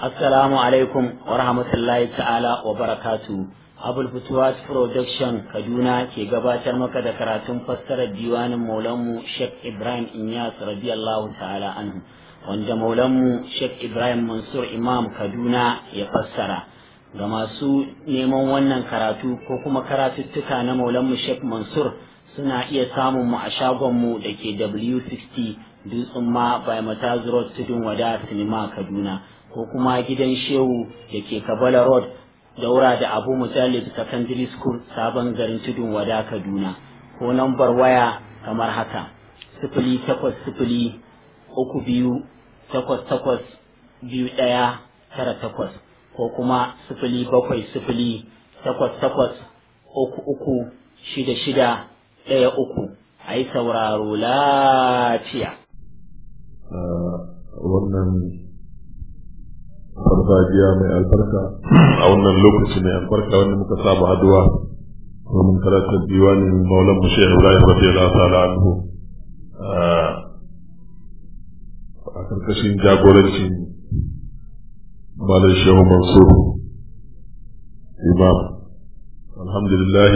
Assalamu alaikum wa rahmatullahi ta'ala wa barakatu. Abul Futuwas Production Kaduna ke gabatar maka da karatun fassarar diwanin Maulanmu Sheikh Ibrahim Inyas radiyallahu ta'ala anhu wanda Maulanmu Sheikh Ibrahim Mansur Imam Kaduna ya fassara. Ga masu neman wannan karatu ko kuma karatuttuka na Maulanmu Sheikh Mansur suna iya samun mu a shagonmu da ke W60 Dutsen ma by Mataz Road Tudun Wada Sinima Kaduna. ko kuma gidan shehu da ke kabala road daura da abu mujallid secondary school sabon garin tudun wada kaduna ko nambar waya kamar haka sifili takwas sifili uku biyu takwas takwas biyu ɗaya tara takwas ko kuma sifili bakwai sifili takwas takwas uku uku shida shida ɗaya uku a yi sauraro lafiya. wannan farfajiya mai albarka a wannan lokaci mai albarka wanda muka saba haduwa domin karatun diwanin maulan mu shehu ibrahim radiyallahu ta'ala anhu a karkashin jagorancin malam shehu mansur imam alhamdulillah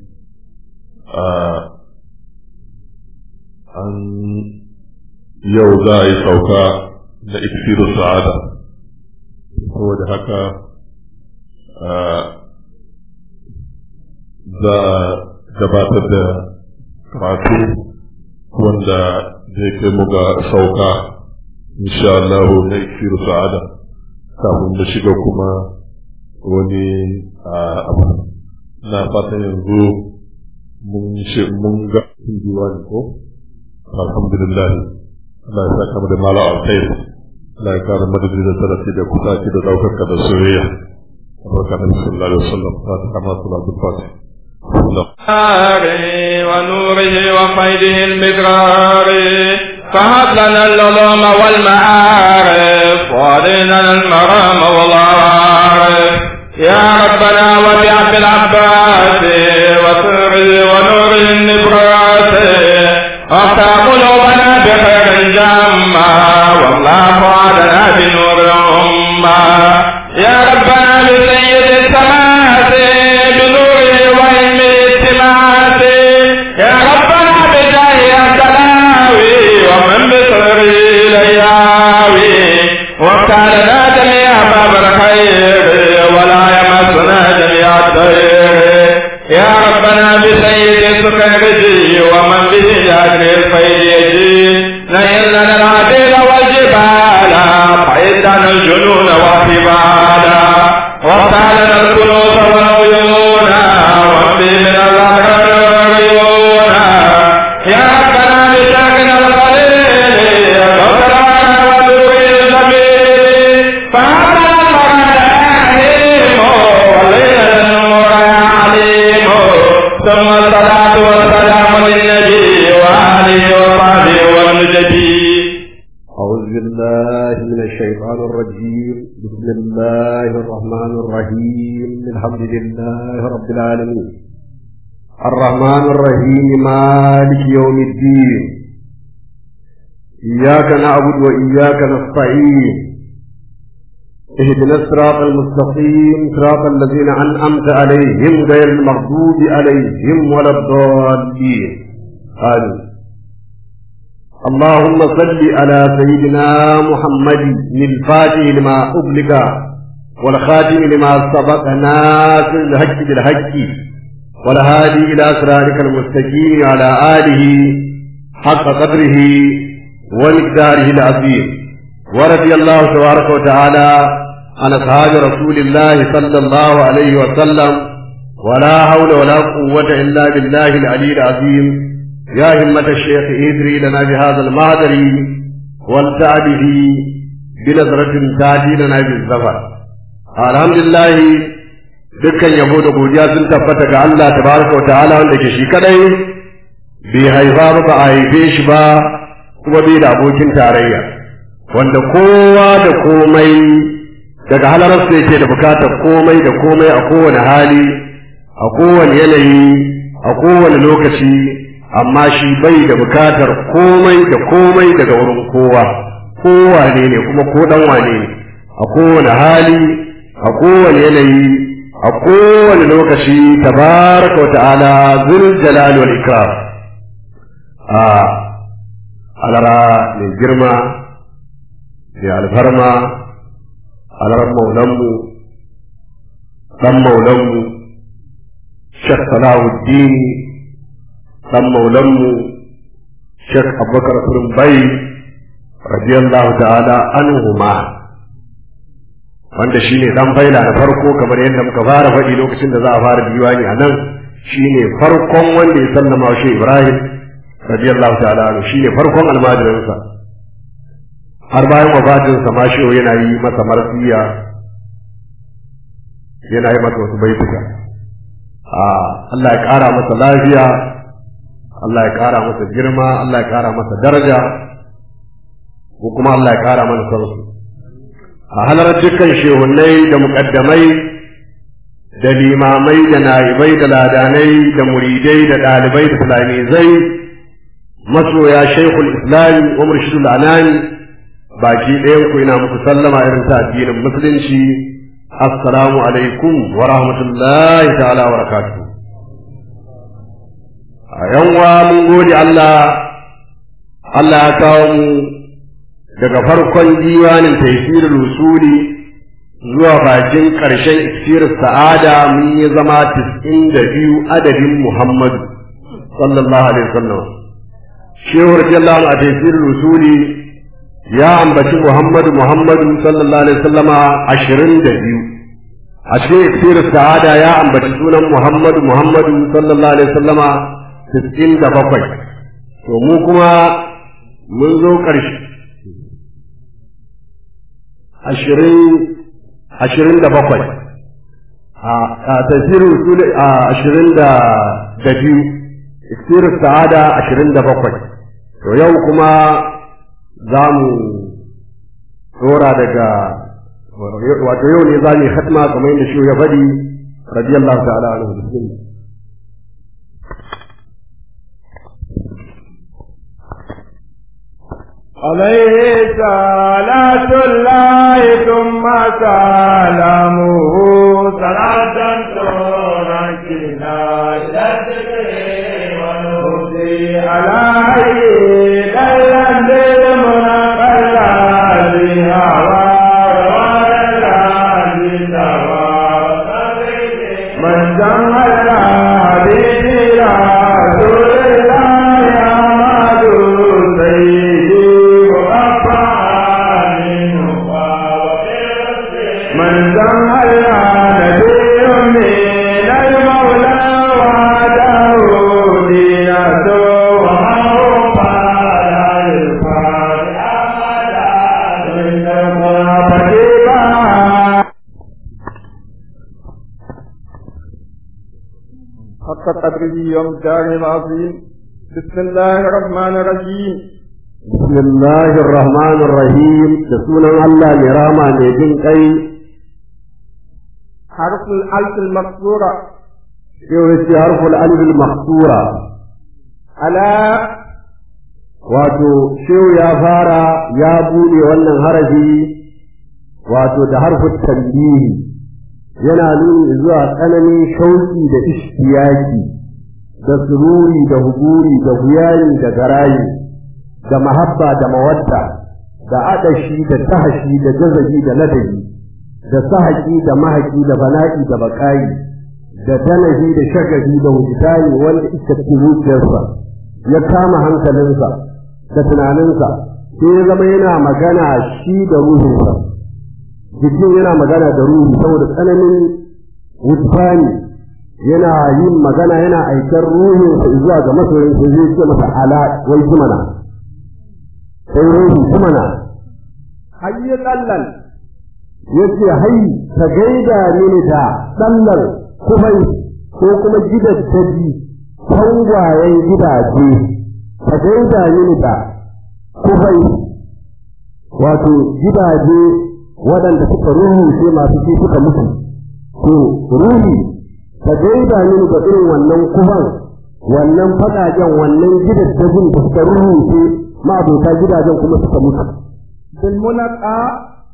an yau za a yi sauka na iksiru sa'ada saboda haka za a gabatar da karatu wanda zai kai mu ga sauka insha Allah na ikiru sa'ada kafin da shiga kuma wani abu na fatan yanzu mun ga diwani ko alhamdulillah Allah ya saka mu da mala alkhairi Allah ya kara madadi da tarafi da kusaci da daukaka da soyayya barka da sallallahu alaihi wasallam fatiha ma salatul fatih ونوره وقيده المدرار فهب لنا العلوم والمعارف وارنا المرام والعارف يا ربنا وبعبد العباس وسره ونوره النبرات وافتح قلوبنا بخير جما والله فؤادنا بنور الأمة يا ربنا بسيد السماوات بنوره وعلم السماوات يا ربنا بجاه السلاوي ومن بصره لياوي وافتح لنا جميع باب الخير ولا يمسنا جميع الضير يا ربنا بسيد سكرجي ومن به جاكر الخير يجي نيل لنا العديل والجبال قيدنا الجنون وحبالا وافتح لنا الكنوز والعيون وامضي من الأحرار العيون يا ربنا بشاكنا القليل غفرانا ودور الجميل فهذا المراد عليم وليل النور عليم ثم الصلاة والسلام للنبي وآله وصحبه والنجبي أعوذ بالله من الشيطان الرجيم بسم الله الرحمن الرحيم الحمد لله رب العالمين الرحمن الرحيم مالك يوم الدين إياك نعبد وإياك نستعين اهدنا الصراط المستقيم صراط الذين أنعمت عليهم غير المغضوب عليهم ولا الضالين آمين اللهم صل على سيدنا محمد الفاتح لما أغلق والخاتم لما سبق ناصر الحق بالحق والهادي إلى صراطك المستقيم على آله حق قدره ومقداره العظيم ورضي الله تبارك وتعالى عن أصحاب رسول الله صلى الله عليه وسلم ولا حول ولا قوة إلا بالله العلي العظيم يا همة الشيخ إدري لنا بهذا المهدر والتع به بنظرة تأتي لنا بالزفر الحمد لله dukkan yabo da godiya sun tabbata ga Allah tabaraka wa ta'ala wanda ke shi kadai bai haifa ba ba a haife shi ba kuma bai da abokin tarayya wanda kowa da komai daga halararsa yake da bukatar komai da komai a kowane hali a kowane yanayi a kowane lokaci amma shi bai da bukatar komai da komai daga wurin kowa kowa ne ne kuma ko dan wane ne a kowane hali a kowane yanayi a kowane lokaci tabaraka wa ta'ala zul jalal wal ikram a alara mai girma mai alfarma alarar maulanmu dan maulanmu shek salahuddin dan maulanmu shek abubakar bai radiyallahu ta'ala anhuma wanda shi ne ɗan faila na farko kamar yadda muka fara faɗi lokacin da za a fara diwani a nan shi ne farkon wanda ya sallama shi Ibrahim radiyallahu ta'ala anhu shi ne farkon almajirinsa har bayan wafatinsa ma shi yana yi masa marsiya yana yi masa wasu baituka a Allah ya ƙara masa lafiya Allah ya ƙara masa girma Allah ya ƙara masa daraja ko kuma Allah ya ƙara mana sarsu a halar dukkan shehunai da muƙaddamai da limamai da na'ibai da ladanai da muridai da ɗalibai da fulanizai masoya shaikhul islami wa murshidul anani baki ɗayan ku ina muku sallama irin ta addinin musulunci assalamu alaikum wa rahmatullahi ta'ala wa barakatuh a yanwa mun gode Allah Allah ya kawo mu daga farkon diwanin taifirul usuli zuwa bakin ƙarshen iksir sa'ada mun yi zama tis'in da biyu adadin Muhammadu sallallahu alaihi wasallam shehu radiyallahu a taifirul usuli ya ambaci Muhammadu Muhammadu sallallahu alaihi wasallama ashirin da biyu a cikin iksir sa'ada ya ambaci sunan Muhammadu Muhammadu sallallahu alaihi wasallama tis'in da bakwai to mu kuma mun zo ƙarshe ashirin da bakwai a tasirin usuli a ashirin da biyu iksirin sa'ada ashirin da bakwai to yau kuma za mu tsora daga wato yau ne za mu yi hatma kamar yadda shi ya faɗi radiyallahu ta'ala anhu bismillah عليه صلاة الله ثم سلامه صلاة تركنا إلى الذكر والهدي عليه ليلا بالمنقل بهوى من جمع الحديث رسول الله أحمد سيدي من جمع نبي من المولى وعده دينته وهو على الفاتحة من المفتيحة حق قدره ومقداره العظيم بسم الله الرحمن الرحيم بسم الله الرحمن الرحيم da sunan Allah mai rama mai jin kai حرف الألف المكسورة sai wace harful alif al-maqsura على wato shehu ya fara ya bude wannan harafi wato da harfin tambihi yana nuni zuwa tsananin shauki da ishtiyaki da sururi da huguri da huyani da garayi da mahabba da mawadda da adashi da tahashi da jazabi da ladabi da sahaki da mahaki da bana'i da bakayi da danahi da shagabi da wujidani wanda iska cikin zuciyarsa ya kama hankalinsa da tunaninsa sai ya zama yana magana shi da ruhinsa jikin yana magana da ruhi saboda tsananin wujidani yana yin magana yana aikar ruhinsa zuwa ga masoyinsa zai ce masa ala wai jimana sai ruhi jimana حي قلل yace hai ka gaida mini da dallar kufai ko kuma gidan tabi tangwayen gidaje ka gaida mini da kufai wato gidaje waɗanda suka ruhushe masu shi suka mutu to ruhi ka gaida mini da irin wannan kufan wannan faɗajen wannan gidan tabin da suka ruhushe ma abota gidajen kuma suka mutu بالمنقى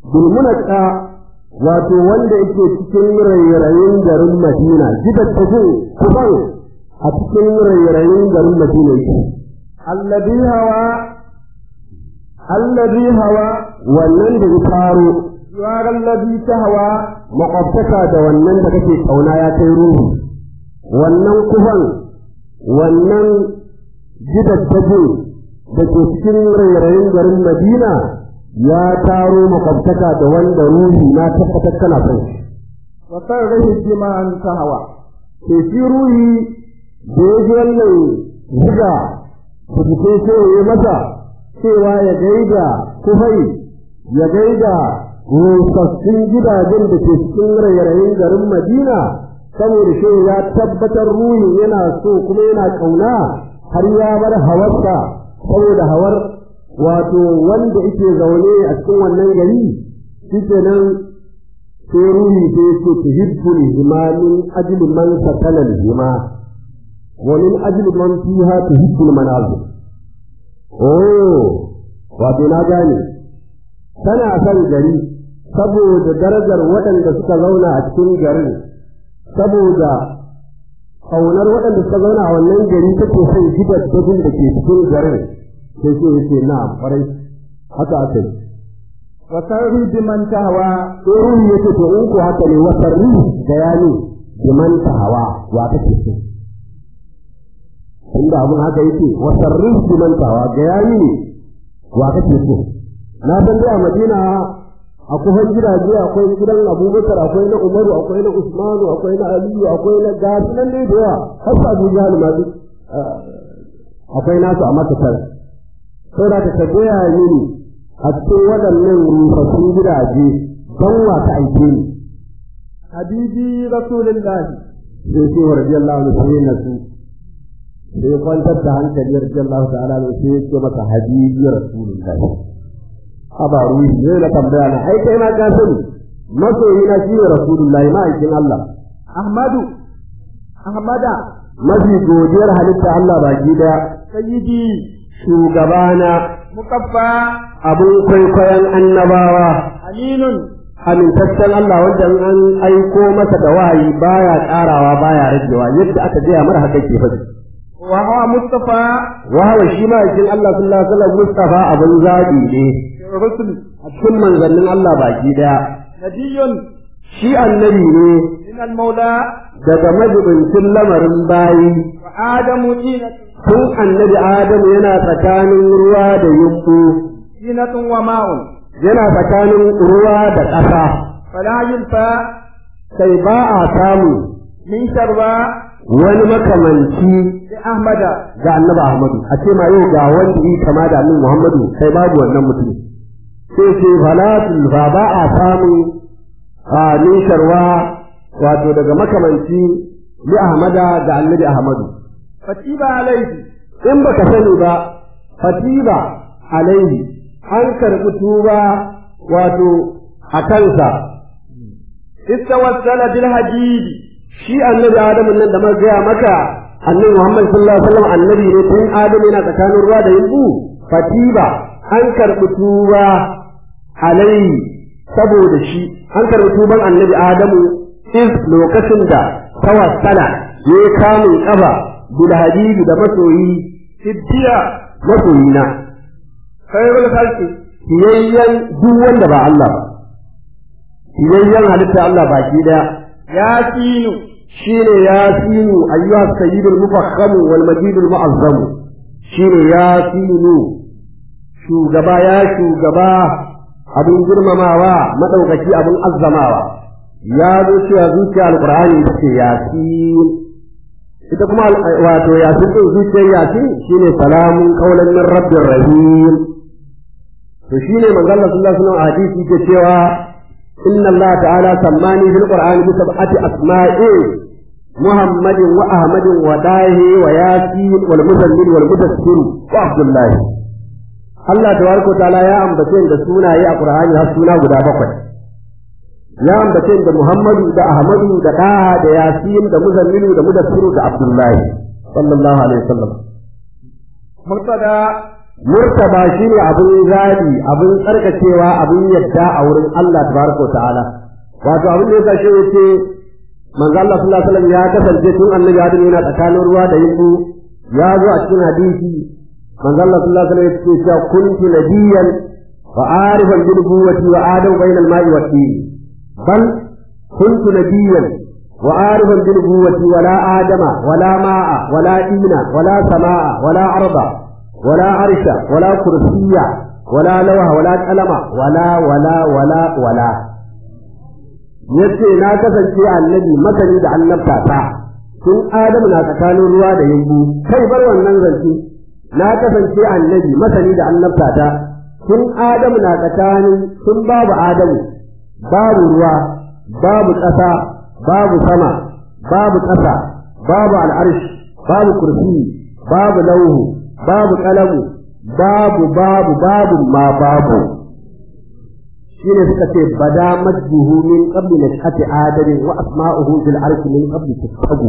bilmunaka wato wanda yake cikin rairayin garin Madina gidan tafi kuban a cikin rairayin garin Madina yake alladhi hawa alladhi hawa wannan da ya faro yuwar alladhi tahwa makwabtaka da wannan da kake kauna ya kai ruhu wannan kuban wannan gidan tafi da ke cikin rairayin garin Madina ya taro makwabtaka da wanda ruhi na tabbatar kana son shi. wa sarrihi bima an tahwa Ke shi ruhi da ya ji wannan buga da jikin sai ya masa cewa ya gaida kufai ya gaida rusassun gidajen da ke cikin rairayin garin Madina saboda shi ya tabbatar ruhin yana so kuma yana kauna har ya bar hawarsa saboda hawar wato wanda yake zaune a cikin wannan gari shi kenan sai ruhi sai yake tuhibbul hima min ajli man sakala hima wa min ajli man fiha tuhibbul manazil oh wato na gane tana son gari saboda darajar waɗanda suka zauna a cikin garin saboda ƙaunar waɗanda suka zauna a wannan gari take son gidajen da ke cikin garin sai sai yake na kwarai haka aka yi wa sarrihi biman tahwa tsohon yake to in ko haka ne wasarri da ya ne biman hawa wa kake so inda abun haka yake wasarri biman hawa ga ya ne wa kake so na san dai a madina a kufan gidaje akwai gidan abubakar akwai na umaru akwai na usmanu akwai na aliyu akwai na gasu nan dai da yawa har sa abu jihar ma duk akwai nasu a makatar sai da ka gaya mini a cikin waɗannan rufassun gidaje don wa ta aike ni habibi rasulillahi sai ce wa radiyallahu anhu sai na su sai kwantar da hankali radiyallahu ta'ala anhu sai ya ce masa habibi rasulullahi aba ruhi ne na tambaya na ai kai ma ka sani masoyi na shi ne rasulullahi ma'aikin Allah ahmadu ahmada mafi godiyar halitta Allah baki daya sayyidi shugabana mukaffa abun kwaikwayon annabawa aminun amintaccen Allah wanda an aiko masa da wahayi baya karawa baya ragewa yadda aka gaya mara haka ke faɗi wa huwa mustafa wahawa shi ma yakin Allah sallallahu alaihi wasallam Mustafa abin zabi ne rusul a cikin manzannin Allah baki daya nabiyyun shi annabi ne min al-maula daga majibincin lamarin bayi wa adamu dinatun tun annabi Adamu yana tsakanin ruwa da yumbu dinatun wa ma'un yana tsakanin ruwa da ƙasa fala yulfa sai ba a samu min sharba wani makamanci li ahmada ga annabi Ahmadu a ce ma yau ga wanda yi kama da annabi Muhammadu sai babu wannan mutum sai ce falatul fa ba a samu a nisharwa wato daga makamanci li Ahmada ga annabi Ahmadu fatiba alayhi in baka sani ba fatiba alaihi an karɓi tuba wato a kansa istawassala bil hadid shi annabi Adamu nan da muka gaya maka annabi Muhammad sallallahu alaihi wasallam annabi ne tun Adamu yana tsakanin ruwa da yimbu fatiba an karɓi tuba alai saboda shi an karɓi tuban annabi Adamu is lokacin da tawassala ya yi kamun kafa bil hadidi da masoyi siddiya masoyina khairul khalqi fiyayyen duk wanda ba Allah ba fiyayyen halitta Allah baki daya yasinu shine yasinu ayyuha sayyidul mufakhamu wal majidul mu'azzamu shine yasinu shugaba ya shugaba abin girmamawa madaukaki abin azzamawa ya zo cewa zuciya alqur'ani ita ce yasin ita kuma wato yasin din zuciyar yasin shine salamun qaulan min rabbir rahim to shine manzo Allah sallallahu alaihi wasallam a hadisi ke cewa inna Allah ta'ala sammani fil qur'ani bi sab'ati asma'i محمد وأحمد وداه وياسين والمزمل والمدثر وعبد الله Allah tabaraka wa ta'ala ya ambace da sunaye a Qur'ani har suna guda bakwai ya ambace da Muhammadu da Ahmadu da Daha da Yasin da Muzammilu da Mudassiru da Abdullahi sallallahu alaihi wasallam murtada murtaba shine abin zabi abin tsarkakewa abin yadda a wurin Allah tabaraka ta'ala wato abin da yasa shi yace manzo Allah sallallahu alaihi wasallam ya kasance tun annabi Adam yana tsakanin ruwa da yimbu ya zo a cikin hadisi manzo Allah sallallahu alaihi wasallam yake cewa kuntu nabiyyan wa arifan bil quwwati wa adam bayna al ma'i wa tin bal kuntu nabiyyan wa arifan bil quwwati wa la adama wa la ma'a wa la dina wa la sama'a wa la arda wa la arsha wa la kursiyya wa la lawha wa la qalama wa la wa la wa la wa la yace na kasance annabi masani da annabta ta tun adamu na tsakanin ruwa da yambu kai bar wannan zance na kasance annabi masani da annabta ta tun adamu na tsakanin tun babu adamu babu ruwa babu ƙasa babu sama babu ƙasa babu al'arshi babu kursi babu lauhu babu kalamu babu babu babu ma babu shine suka ce bada majduhu min qabli nashati adam wa asma'uhu fil arshi min qabli tasabu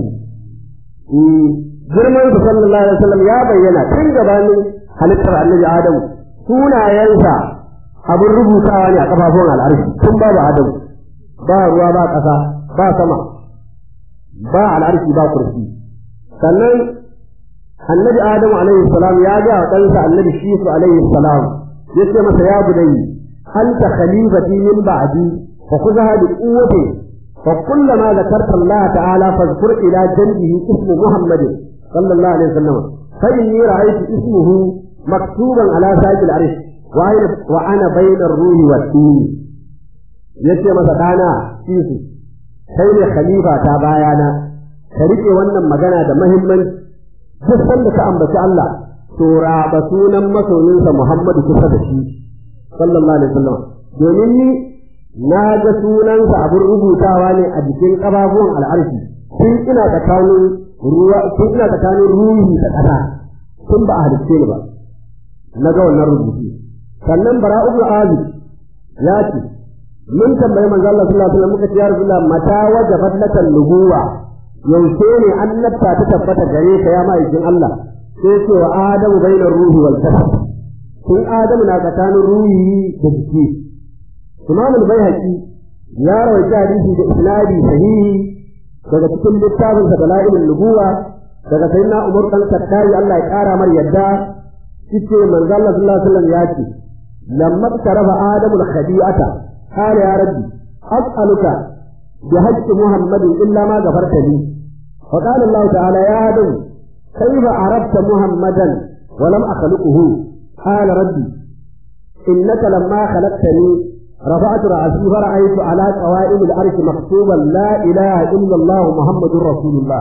girman sa sallallahu alaihi wasallam ya bayyana tun gabanin halittar annabi adam sunayensa abin rubutawa ne a kafafun al'arshi tun babu adam ba ruwa ba ƙasa ba sama ba al'arshi ba kursi sannan annabi adam alaihi salam ya ga wa ɗansa annabi shisu alaihi salam yace masa ya budai anta khalifati min ba'di fa khudha bi quwwati fa kullama dhakarta Allah ta'ala fadhkur ila janbihi ismu Muhammad sallallahu alaihi wasallam fa inni ra'aytu ismuhu maktuban ala saqil arsh wa ana wa ana bayna ar-ruhi wat-tin yace masa dana shisu kai ne khalifa ta bayana ka rike wannan magana da muhimmanci duk sanda ka ambaci Allah to raba sunan masoyinsa Muhammadu kusa da shi sallallahu alaihi wasallam domin ni na ga sunansa abin rubutawa ne a jikin ƙababuwan al'arshi tun ina tsakanin ruwa tun ina tsakanin ruhi da ƙasa tun ba a halicce ni ba na ga wannan rubutu sannan bara'u ibn azib ya ce mun tambayi manzo Allah sallallahu alaihi wasallam muka ce ya rasulullah mata wajabat lakal nubuwa yaushe ne annabta ta tabbata gare ka ya ma'aikin Allah sai ce wa adamu bainar ruhi wal jasad tun adamu na tsakanin ruhi da jiki imam al-baihaqi ya rawaita hadisi da isnadi sahihi daga cikin littafin sa dalailun nubuwa daga sayyidina umar dan kattari Allah ya kara mar yadda yace manzo Allah sallallahu alaihi wasallam ya ce lamma tarafa adamu al-khadi'ata qala ya rabbi as'aluka بحج محمد إلا ما غفرت لي فقال الله تعالى يا آدم كيف عرفت محمدا ولم أخلقه قال ربي إنك لما خلقتني رفعت رأسي فرأيت على قوائم العرش مكتوبا لا إله إلا الله محمد رسول الله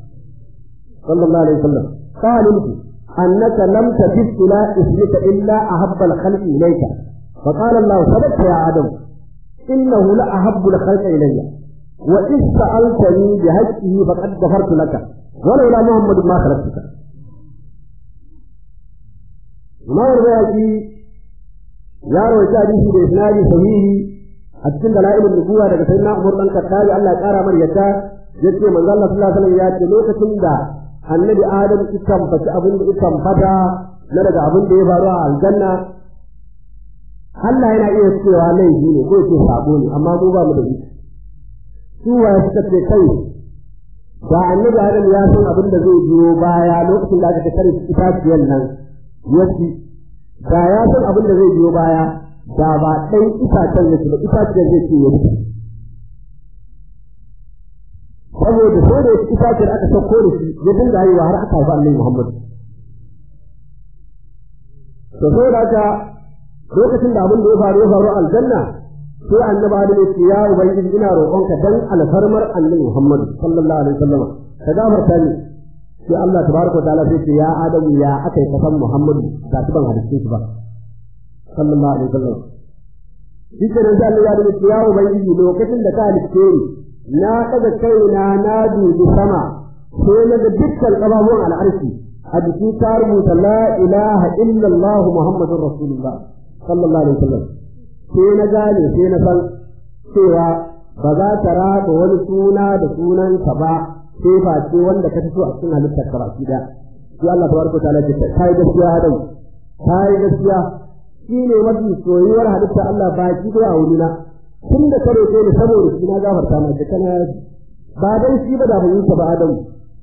صلى الله عليه وسلم قال أنك لم تجد إلى اسمك إلا أحب الخلق إليك فقال الله صدقت يا آدم إنه لأحب الخلق إلي وإذ سألتني بهجه فقد غفرت لك ولولا محمد ما خلقتك ما الرواية يا رويت حديثي بإسناد صحيح a cikin dalailin nubuwa daga sayyidina Umar dan Khattabi Allah ya kara mar yadda yace manzo Allah sallallahu alaihi wasallam ya ce lokacin da annabi Adam ikan faci abin da ikan fada na daga abin da ya faru a aljanna Allah yana iya cewa laifi ne ko ce sabo ne amma mu ba mu da shi su waye suka ce kai da annabi Adam ya san abin da zai biyo baya lokacin da aka ta kare itaciyar nan yaci da ya san abin da zai biyo baya da ba ɗan itacen yake ba itacen zai ce yake saboda sai da itacen aka sauko da shi ya dinga haihuwa har aka haifa annabi Muhammad to sai da haka lokacin da abin da ya faru ya faru aljanna sai annabi Adam ya ce ya ubangiji ina roƙonka dan alfarmar annabi Muhammad sallallahu alaihi wasallam ka gafarta ni sai Allah tabaraka wa ta'ala sai ce ya Adamu ya aka yi kasan Muhammad ga su ban hadisin shi ba sallallahu alaihi wasallam shi ke nan Allah ya rubuta ya ubangiji lokacin da ka halitte ni na daga kaina na dubi sama sai na ga dukkan kababuwan al'arshi a jiki ta rubuta la ilaha illallah muhammadur rasulullah sallallahu alaihi wasallam sai na gane sai na san cewa ba za ta raba wani suna da sunanka ba sai face wanda ka fito a cikin halittar ka baki da sai Allah tabaraka ta'ala ya ce kai gaskiya hadau ta yi gaskiya shi ne mafi soyuwar halitta Allah baki ɗaya a wurina tun da kare ne saboda shi na gafarta ma da kana ba dan shi ba da ban yi ta ba Adamu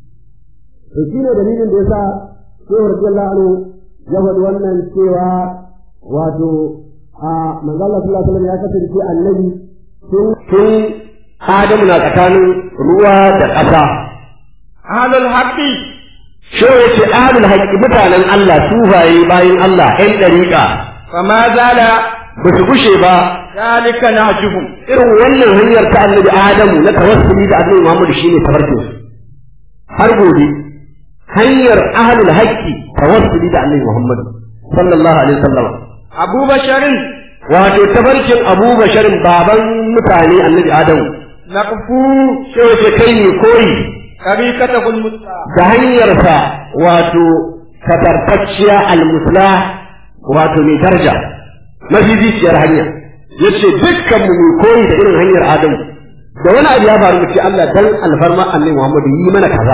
to shi ne dalilin da yasa Shehu radiyallahu anhu ya faɗi wannan cewa wato a manzo Allah sallallahu alaihi wasallam ya kasance annabi tun tun Adamu na tsakanin ruwa da ƙasa ahlul haqqi shi yace ahlul haqqi mutanen Allah sufaye bayin Allah ɗan ɗariƙa fama zala ba su gushe ba zalika nahjuhum irin wannan hanyar ta annabi Adamu na tawassuli da annabi Muhammad shine tafarkin har gobe hanyar ahlul haqqi tawassuli da annabi Muhammad sallallahu alaihi wasallam abu basharin wato tafarkin Abu Basharin baban mutane annabi Adamu naqfu sai wace kai ne koyi tariqatahul musta da hanyarsa wato katartacciya almusla wato mai daraja mafiziciyar hanya yace dukkan mu mu koyi da irin hanyar Adamu da wani abu ya faru mu ce Allah dan alfarma annabi Muhammad yi mana kaza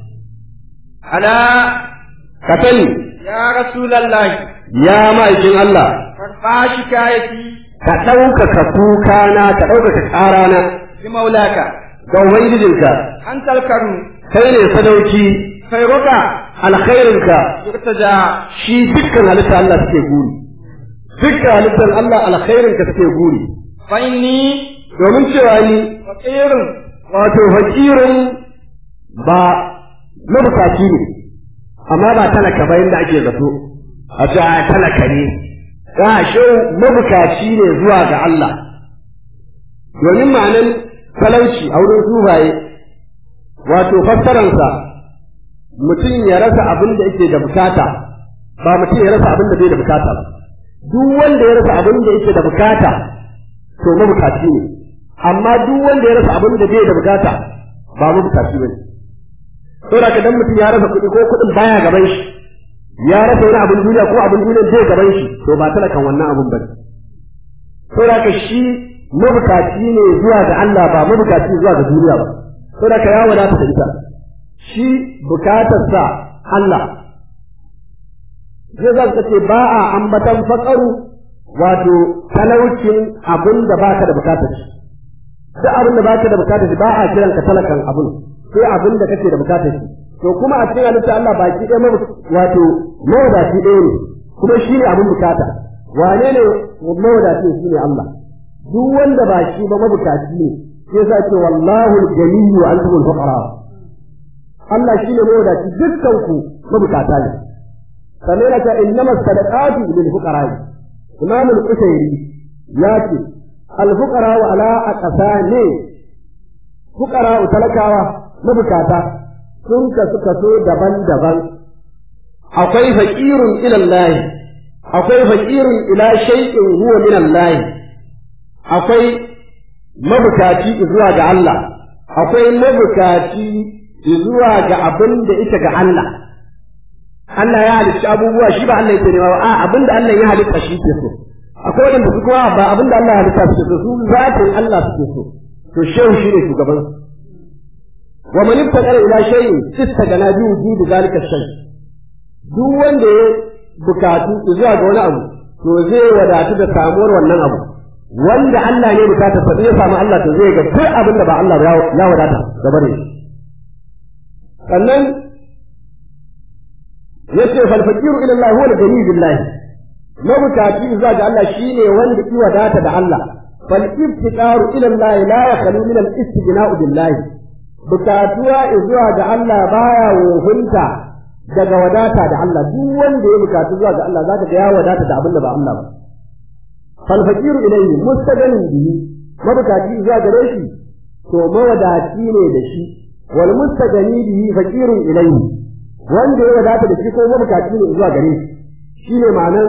ala ka sani ya rasulullahi ya ma'aikin Allah farfa shikayati ka ɗaukaka kukana ka ɗaukaka ƙarana bi maulaka ga Ubangijinka antal karu kai ne sadauki khairuka alkhairinka yurtaja shi dukkan halitta Allah suke guri dukkan halittar Allah alkhairinka suke guri fa inni domin cewa ni faqirun wato fakirin ba mabukaci ne amma ba talaka ba yadda ake zato a ce a talaka ne ga shi mabukaci ne zuwa ga Allah domin ma'anan talauci a wurin sufaye wato fassararsa mutum ya rasa abin da yake da bukata ba mutum ya rasa abin da bai da bukata ba duk wanda ya rasa abin da yake da bukata to mabukaci ne amma duk wanda ya rasa abin da bai da bukata ba mabukaci bane saboda ka dan mutum ya rasa kuɗi ko kuɗin baya gaban shi ya rasa wani abin duniya ko abin duniya zai gaban shi to ba talakan wannan abin bane saboda ka shi mabukaci ne zuwa ga Allah ba mabukaci zuwa ga duniya ba saboda ka ya wadata da ita shi bukatarsa Allah zai za ka ce ba a ambatan faƙaru wato talaucin abin da baka da bukatar shi duk abin da baka da bukatar shi ba a kiran ka talakan abin sai abin da kake da bukatar shi to kuma a cikin halitta Allah baki ɗaya mabu wato mawadaci ɗaya ne kuma shi ne abin bukata wane ne mawadaci shi ne Allah duk wanda ba shi ba mabukaci ne sai sa ce wallahu al-jaliyyu wa antumul fuqara Allah shi ne mawadaci dukkan ku mabukata ne sannan yana cewa innama sadaqatu lil fuqara imam al-qusayri ya ce al-fuqara wa ala aqsani fuqara talakawa mabukata sun kasu kaso daban-daban akwai faqirun ila Allah akwai faqirun ila shay'in huwa min Allah akwai mabukaci zuwa ga Allah akwai mabukaci zuwa ga abin da ita ga Allah Allah ya halitta abubuwa shi ba Allah yake nema ba a abin da Allah ya halitta shi ke so akwai wanda su kuma ba abin da Allah ya halitta suke so su zatin Allah suke so to shehu shi ne shugaban su wa man ibtaqara ila shay'in istagana bi wujudi zalika shay duk wanda ya bukatu zuwa ga wani abu to zai wadatu da samuwar wannan abu wanda Allah ne bukata sa ya samu Allah to zai ga duk abin da ba Allah ba ya wadata gaba da shi sannan yace fal faqiru ila Allah huwa al-ghani billahi mabukaci zuwa ga Allah shine wanda ki wadata da Allah fal iftiqaru ila Allah la yakhlu min al-istighna'u billahi bukatuwa zuwa ga Allah baya wofinta daga wadata da Allah duk wanda ya bukatu zuwa ga Allah zaka ga ya wadata da abin da ba Allah ba fal faqiru ilayhi mustaghanin bihi mabukaci zuwa gare shi to mawadaci ne da shi wal mustaghani bihi faqirun ilayhi wanda ya wadata da shi ko mabukaci ne zuwa gare shi shine ma'anan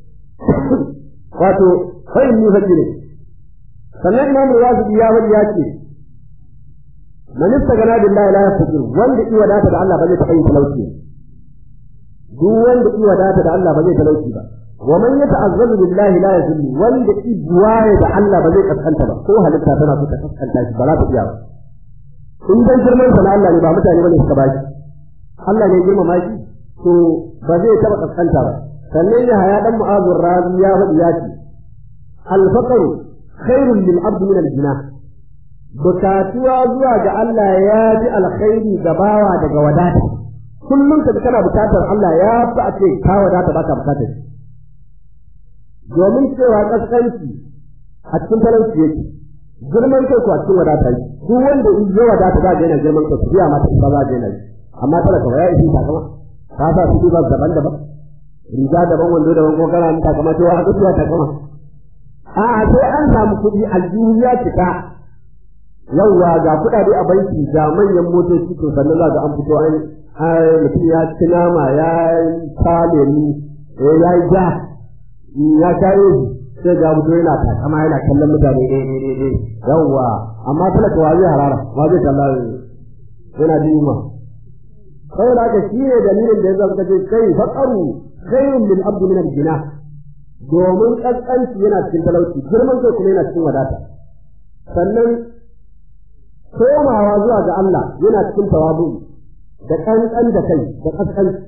wato fa inni fakire sannan imam rawazi ya wani ya ce man istagana billahi la yafqir wanda i wadata da Allah ba zai taɓa yin talauci duk wanda i wadata da Allah ba zai talauci ba wa man yata'azzalu billahi la yazillu wanda i buwaye da Allah ba zai kaskanta ba ko halitta tana so ta kaskanta shi ba za ta iya ba in dan girman sa na Allah ne ba mutane bane suka baki Allah ne girmama shi to ba zai taɓa kaskanta ba sannan ya haya dan mu'azur razi ya faɗi ya ce alfaqaru khairun lil abdi min al-jinah bukatuwa zuwa ga Allah ya ji alkhairi ga bawa daga wadata kullum ka kana bukatar Allah ya fi a ce ka wadata baka bukatar shi domin cewa kaskanci a cikin talauci yake girman kai ko a cikin wadata yi duk wanda in ya wadata za ga yana girman kai biya mata isa za ga yana yi amma talaka ya isi takama ka sa su ba daban daban riga daban wando daban ko kana takama to haka ya takama a'a sai an samu kuɗi aljihu ya cika yawwa ga kuɗaɗe a banki ga manyan motoci to sannan za ga an fito an mutum ya ci nama ya ta lemu ya yi ja ya kayo sai ga mutum yana takama yana kallon mutane ɗaya ɗaya ɗaya yawwa amma talaka wa zai harara wa zai kalla yana jima sai da haka shi ne dalilin da ya zama ce kai faƙaru khairun lil abdi min al-jina domin kaskanci yana cikin talauci girman kai kuma yana cikin wadata sannan komawa zuwa ga Allah yana cikin tawabu da kankan da kai da kaskanci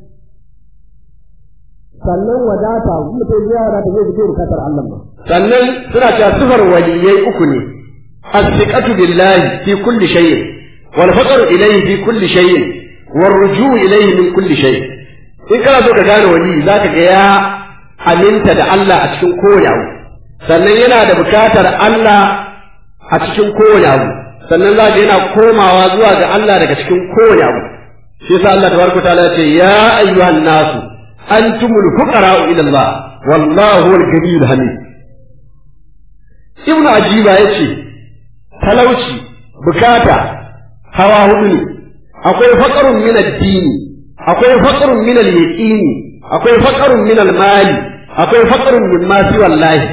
sannan wadata mutum ya wadata zai fito bukatar Allah ba sannan suna cewa sifar waliyai uku ne as-siqatu billahi fi kulli shay'in wal faqru ilayhi fi kulli shay'in war rujuu ilayhi min kulli shay in kana so ka gane wali zaka ga ya aminta da Allah a cikin kowane abu sannan yana da bukatar Allah a cikin kowane abu sannan za yana komawa zuwa ga Allah daga cikin kowane abu shi yasa Allah tabaraka ta'ala ya ce ya ayyuhan nasu antumul fuqara'u ila Allah wallahu huwal ghaniyyul hamid ibnu ajiba yace talauci bukata hawa hudu ne akwai faqrun min ad-dini akwai faqrun min al-yaqini akwai faqrun min al-mali akwai faqrun min ma fi wallahi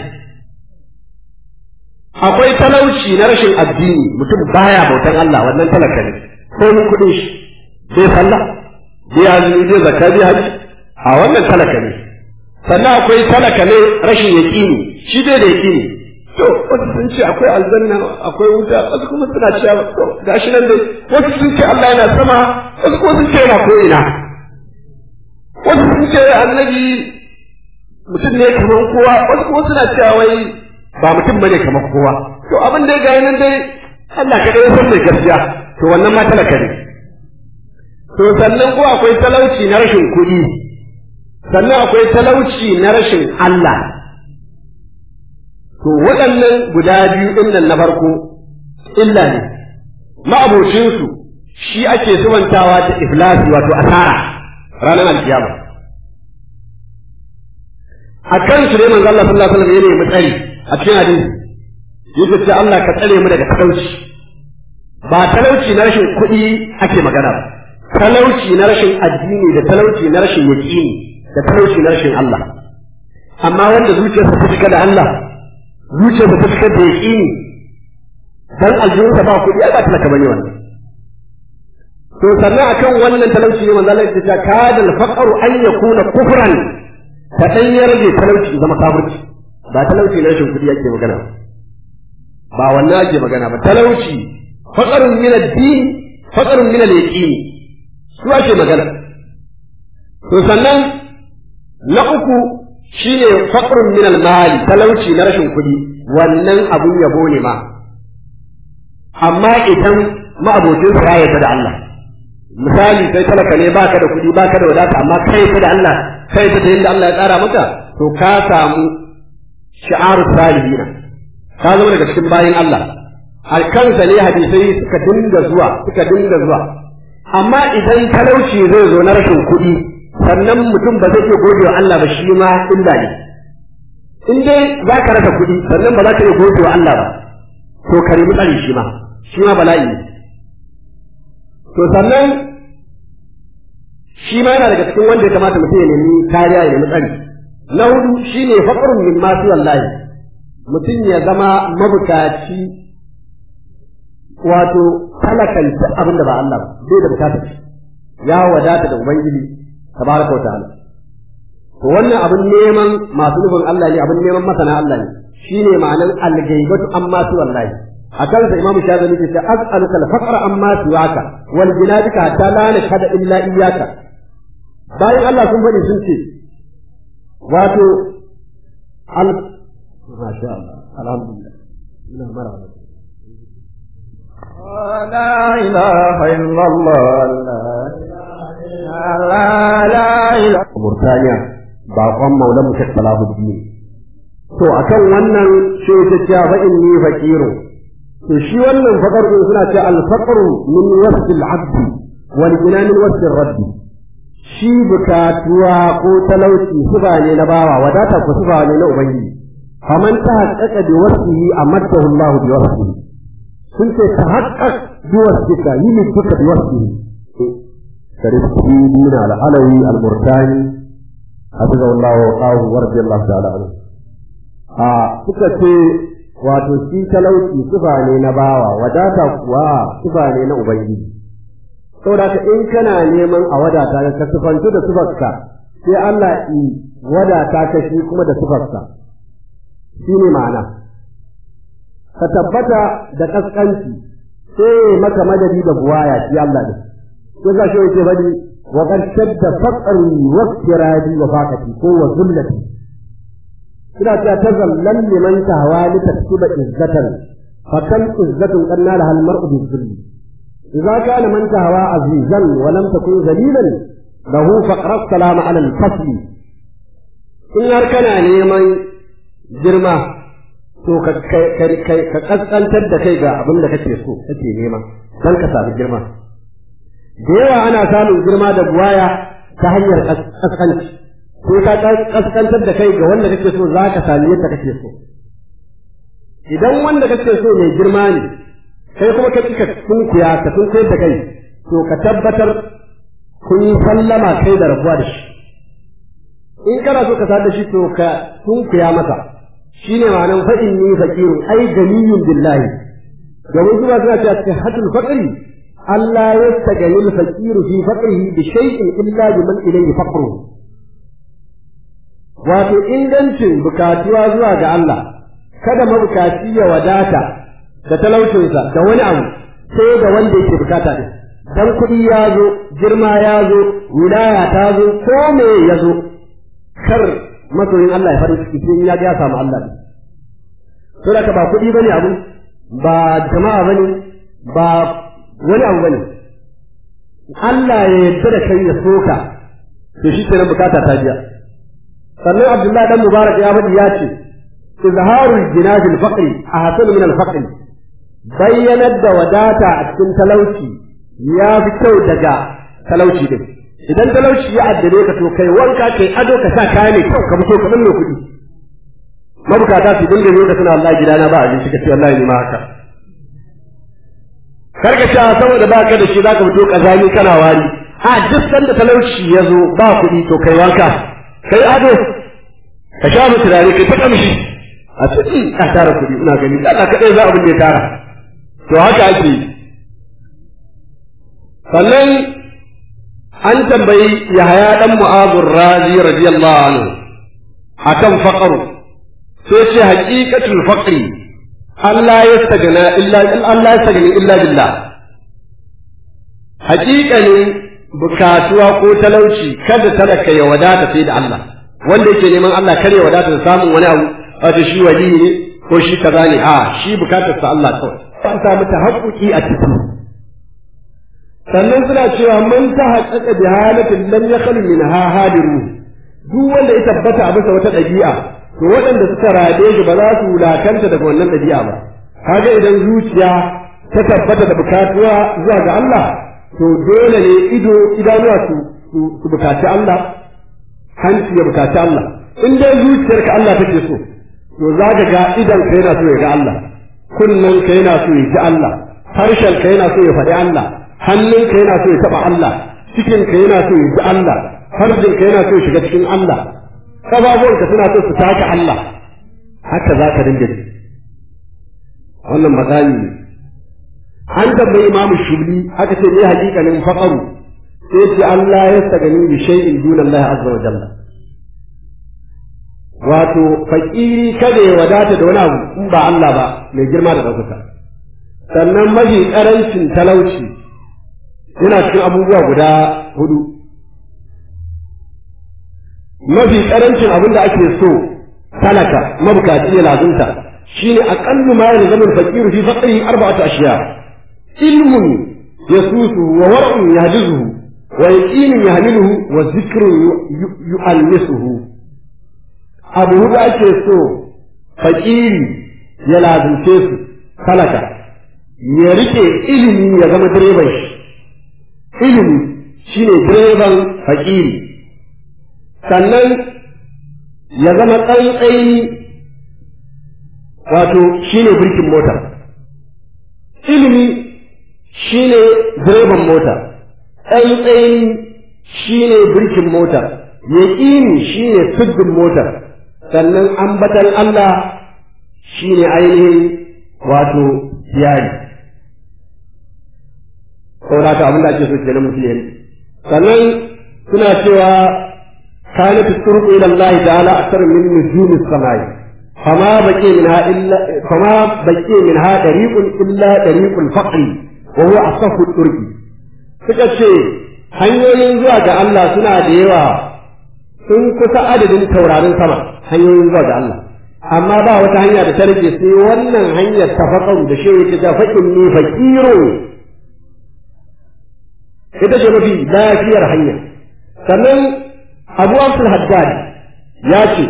akwai talauci na rashin addini mutum baya bautan Allah wannan talaka ne ko mun kudin shi bai sallah bai azumi bai zakka bai haji a wannan talaka ne sannan akwai talaka ne rashin yaqini shi bai da yaqini to wasu sun ce akwai aljanna akwai wuta wasu kuma suna cewa to gashi nan dai wasu sun ce Allah yana sama wasu kuma sun ce yana ko ina wasu sun ce annabi mutum ne kamar kowa wasu kuma suna cewa wai ba mutum bane kamar kowa to abin da ga nan dai Allah ka dai san mai gaskiya to wannan ma talaka ne to sannan ko akwai talauci na rashin kuɗi sannan akwai talauci na rashin Allah to waɗannan guda biyu ɗin nan na farko illa ne ma'abocinsu shi ake sumantawa da iflasi wato asara ranar alkiyama a kan su ne manzo Allah sallallahu alaihi wasallam ya nemi tsari a cikin hadisi yake ce Allah ka tsare mu daga talauci ba talauci na rashin kuɗi ake magana ba talauci na rashin addini da talauci na rashin yaqini da talauci na rashin Allah amma wanda zuciyarsa ta cika da Allah zuciyarsa ta cika da yaqini dan aljihunsa ba kuɗi ai ba talaka bane wannan to sannan akan wannan talauci ne manzo Allah ya ce kada al-faqru an yakuna kufran ka dan ya rage talauci zama kafirci ba talauci na rashin kuɗi ake magana ba wannan ake magana ba talauci faqarun min ad-din faqarun min al-yaqin su ake magana to sannan na uku shine faqrun min al-mali talauci na rashin kuɗi wannan abun yabo ne ma amma idan ma'abocin sa ya da Allah misali sai talaka ne baka da kuɗi baka da wadata amma kai ta da Allah kai ta da yadda Allah ya tsara maka to ka samu shi'aru salihina ka zama daga cikin bayin Allah alkansa ne hadisai suka dinga zuwa suka dinga zuwa amma idan talauci zai zo na rashin kuɗi sannan mutum ba zai iya gode wa Allah ba shi ma illa ne in dai za ka rasa kuɗi sannan ba za ka iya gode wa Allah ba to ka nemi tsari shi ma shi ma bala'i ne to sannan shi ma yana daga cikin wanda ya kamata mutum ya nemi kariya ya nemi tsari na hudu shine faqrun min ma fi wallahi mutum ya zama mabukaci wato talakan abin da ba Allah ba bai da bukatar ya wadata da ubangiji tabaraka wa ta'ala to wannan abin neman masu nufin Allah ne abin neman masana Allah ne shine ma'anar al-ghaibatu amma su wallahi akan sa imamu shazali ke ce as'aluka al-faqra amma siwaka wal jinadika hatta la nashhada illa iyyaka bayan Allah sun faɗi sun ce wato al masha Allah alhamdulillah ina maraba لا إله إلا الله لا لا إله Murtaniya baƙon maulan mu Sheikh Salahuddin to akan wannan shi ta ce fa inni faqiru to shi wannan faqar din suna ce al faqru min wasl al abd wal jinan min wasl al rabb shi bukatuwa ko talauci suba ne na bawa wadata ko suba ne na ubangiji faman ta haqqaqa bi wasfihi amaddahu Allah bi wasfihi sun ce ta haqqaq bi wasfika yi min duka bi wasfihi sarifti min al alawi al murtani حفظه الله وقاه ورضي الله تعالى عنه a suka ce wato shi talauci sifa ne na bawa wadata kuwa sifa ne na ubangiji saboda ka in kana neman a wadata ka sifantu da sifarka sai Allah i wadata ka shi kuma da sifarka shi ne ma'ana ka tabbata da kaskanci sai maka madadi da buwaya shi Allah ne sai ga shi yake bari وقد شد فقري وافترادي وفاقتي هو ذلتي إذا تتذلل لمن تهوى لتكسب عزة فكم عزة قد نالها المرء بالذل إذا كان من تهوى عزيزا ولم تكن ذليلا له فقر السلام على الفصل إن أركنا نيمان جرما to ka kaskantar da kai ga abin da kake so kake nema dan ka samu girma da yawa ana samun girma da buwaya ta hanyar kaskanci ko ka kaskantar da kai ga wanda kake so za ka sami yadda kake so idan wanda kake so mai girma ne kai kuma ka cika sunkuya ka sunkuyar da kai to ka tabbatar kun yi sallama kai da rabuwa da shi in kana so ka sa da shi to ka sunkuya masa shine ma'anar fa'in ni fakirun ai ganiyun billahi domin zuwa suna cewa cikin hadul faqri Allah ya tagani al-faqir fi faqrihi bi shay'in illa biman ilayhi faqru wato ingancin bukatuwa zuwa ga Allah kada mabukaci ya wadata da talaucinsa da wani abu sai da wanda yake bukata din dan kuɗi ya zo girma ya zo wilaya ta zo ko me ya zo kar masoyin Allah ya farin ciki sai ya ga ya samu Allah to da ba kuɗi bane abu ba jama'a bane ba wani abu bane Allah ya yarda da kai ya soka to shi kenan bukata ta biya sannan Abdullahi dan Mubarak ya faɗi ya ce izharul jinaj al-faqri ahsan min al-faqri bayyanar da wadata a cikin talauci ya fi kyau daga talauci din idan talauci ya addare ka to kai wanka kai ado ka sa kaya ne kyau ka fito ka binne kuɗi mabukata su dinga zo da suna wallahi gidana ba abinci ka ce wallahi ni ma haka karka ce saboda ba ka da shi za ka fito kazani kana wari a duk sanda talauci ya zo ba kuɗi to kai wanka kai ado ka sha mu turare kai ta kamshi a cikin ka tara kuɗi ina gani Allah kaɗai za abin da ya tara to haka ake sannan an tambayi Yahaya dan Mu'adh Razi radiyallahu anhu akan faqru sai ce haqiqatul faqri Allah ya stagana illa Allah ya stagani illa billah haƙiƙanin bukatuwa ko talauci kada talaka ya wadata sai da Allah wanda yake neman Allah kar ya wadata da samun wani abu wato shi wali ne ko shi kaza ne a shi bukatar sa Allah kawai an samu tahaqquqi a ciki sannan suna cewa man ta haƙaƙa bi halatin lam yakhlu minha hadiru duk wanda ya tabbata a bisa wata ɗabi'a to waɗanda suka rade shi ba za su wulakanta daga wannan ɗabi'a ba kaga idan zuciya ta tabbata da bukatuwa zuwa ga Allah to dole ne ido idanuwa su su bukaci Allah hanci ya bukaci Allah in dai zuciyarka Allah take so to za ka ga idan ka yana so ya ga Allah kunnen ka yana so ya ji Allah harshen ka yana so ya faɗi Allah hannun ka yana so ya taɓa Allah cikin ka yana so ya ji Allah farjin ka yana so ya shiga cikin Allah kafafuwan ka suna so su taka Allah haka za ka dinga ji wannan magani ne an tambayi imamu shubli aka ce ne hakikanin faqaru sai ce Allah ya sagani bi shay'in duna Allah azza wa jalla wato fakiri kada ya wadata da wani abu in ba Allah ba mai girma da ɗaukaka sannan mafi ƙarancin talauci yana cikin abubuwa guda hudu mafi karancin abin da ake so talaka mabukaci ya lazunta shine aqallu ma yalzamu al-faqir fi faqrihi arba'atu ashiya ilmun yasusu wa war'un yahdizuhu wa yaqinun yahmiluhu wa dhikrun yu'allisuhu abu huɗu ake so fakiri ya lazumce su talaka ya rike ilimi ya zama direban shi ilimi shine direban fakiri sannan ya zama tsantsayi wato shine birkin mota ilimi shine direban mota tsantsayi shine birkin mota yaƙini shine siddin motar sannan ambatan Allah shine ainihin wato yari saboda haka abin da ake so kenan mutum ya sannan suna cewa كانت الطرق إلى الله تعالى أكثر من نجوم السماء فما بقي منها إلا فما بقي منها طريق إلا طريق الفقر وهو أصف الطرق suka ce hanyoyin zuwa ga Allah suna da yawa sun kusa adadin taurarin sama hanyoyin zuwa ga Allah amma ba wata hanya da ta rage sai wannan hanyar ta faƙaru da shi ta ta faƙin ne fakiro ita ce mafi lafiyar hanya sannan abu abdul haddad ya ce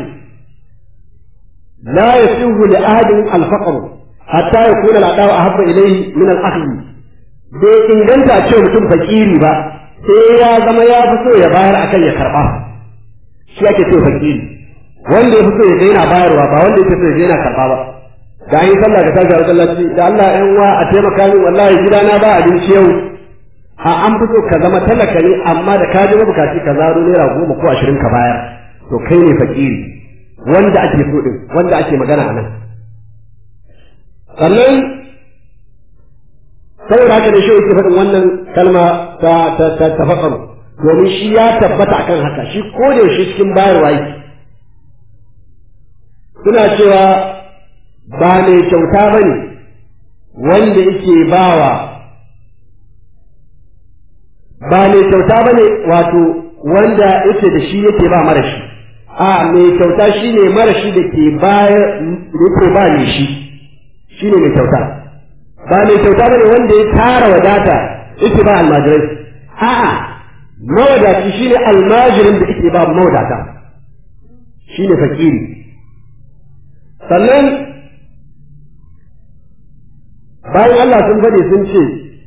la yasihu li ahadin al-faqr hatta yakuna al-adaw ahabba ilayhi min al-akhdh bai inganta ce mutum fakiri ba sai ya zama ya fi so ya bayar akan ya karba shi ake ce fakiri wanda ya fi so ya ga yana bayarwa ba wanda ya fi so ya ga yana karba ba da an yi sallah ka tashi a masallaci da Allah ƴan uwa a taimaka min wallahi gidana ba abinci yau a an fi so ka zama talaka ne amma da ka ji mabukaci ka zaro naira goma ko ashirin ka bayar to kai ne fakiri wanda ake so din wanda ake magana a nan sannan saboda haka ne shi yake faɗin wannan kalma ta ta ta tafakkaru domin shi ya tabbata akan haka shi ko da shi cikin bayarwa yake suna cewa ba mai kyauta bane wanda yake bawa ba mai kyauta ba ne wato wanda yake da shi yake ba mara shi a mai kyauta shi ne mara shi da ke bayar yake ba ne shi shi ne mai kyauta ba mai kyauta ba ne wanda ya tara wadata yake ba almajirai a'a mawadaci shi ne almajirin da yake ba mawadata shi ne fakiri sannan bayan Allah sun faɗi sun ce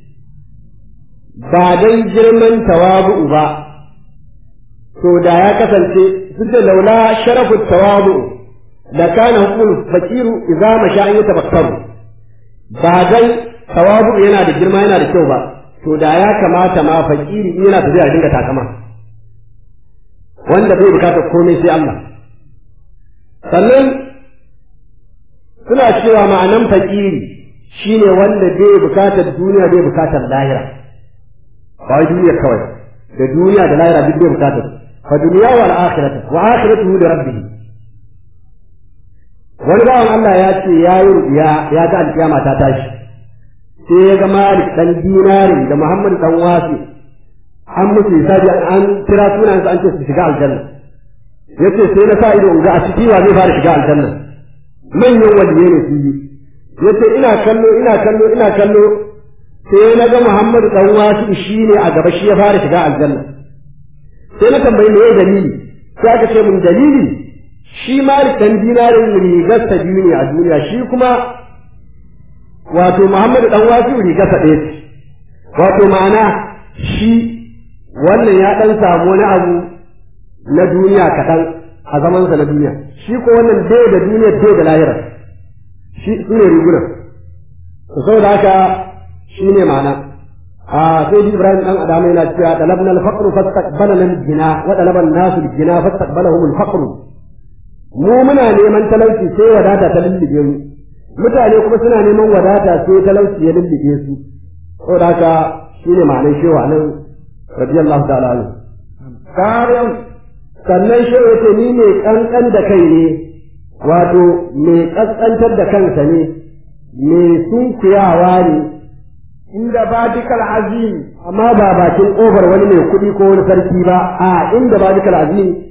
ba dan girman tawabu'u ba to da ya kasance duk da laula sharafu tawabu'u da kana hukul fakiru idza masha an yatabakkaru ba dan tawabu'u yana da girma yana da kyau ba to da ya kamata ma fakiri yana tafiya dinga takama wanda bai bukatar komai sai Allah sannan suna cewa ma'anan fakiri shine wanda bai bukatar duniya bai bukatar lahira ba wai duniya kawai da duniya da lahira duk bai bukatar fa duniya wal akhiratu wa akhiratuhu li rabbih wani bawan Allah ya ce ya yi rubiya ya ga alkiyama ta tashi sai ya ga Malik dan dinari da Muhammad dan wasi an musu hisabi an kira sunan an ce su shiga aljanna yace sai na sa ido in ga a ciki wa zai fara shiga aljanna manyan waliyai ne su yi yace ina kallo ina kallo ina kallo sai na ga Muhammadu dan wasu shi ne a gaba shi ya fara shiga aljanna sai na tambayi me dalili sai aka ce mun dalili shi ma dan dinarin rigar ta biyu ne a duniya shi kuma wato Muhammadu dan wasu rigar ta ɗaya ce wato ma'ana shi wannan ya dan samu wani abu na duniya kaɗan a zamansa na duniya shi ko wannan bai da duniya bai da lahira shi su ne rigunan saboda haka shi ne ma'ana a sai ibrahim dan adamu yana cewa talabna al-faqru fastaqbalana al-jina wa talaba an-nasu al-jina fastaqbalahum al-faqr mu muna neman talauci sai wadata ta lullube mu mutane kuma suna neman wadata sai talauci ya lullube su saboda haka shi ne ma'anar shewa nan radiyallahu ta'ala anhu karin sannan shewa yace ni mai kankan da kai ne wato mai kaskantar da kansa ne mai sunkuyawa ne inda badikal azim amma ba bakin ƙofar wani mai kuɗi ko wani sarki ba a inda badikal azim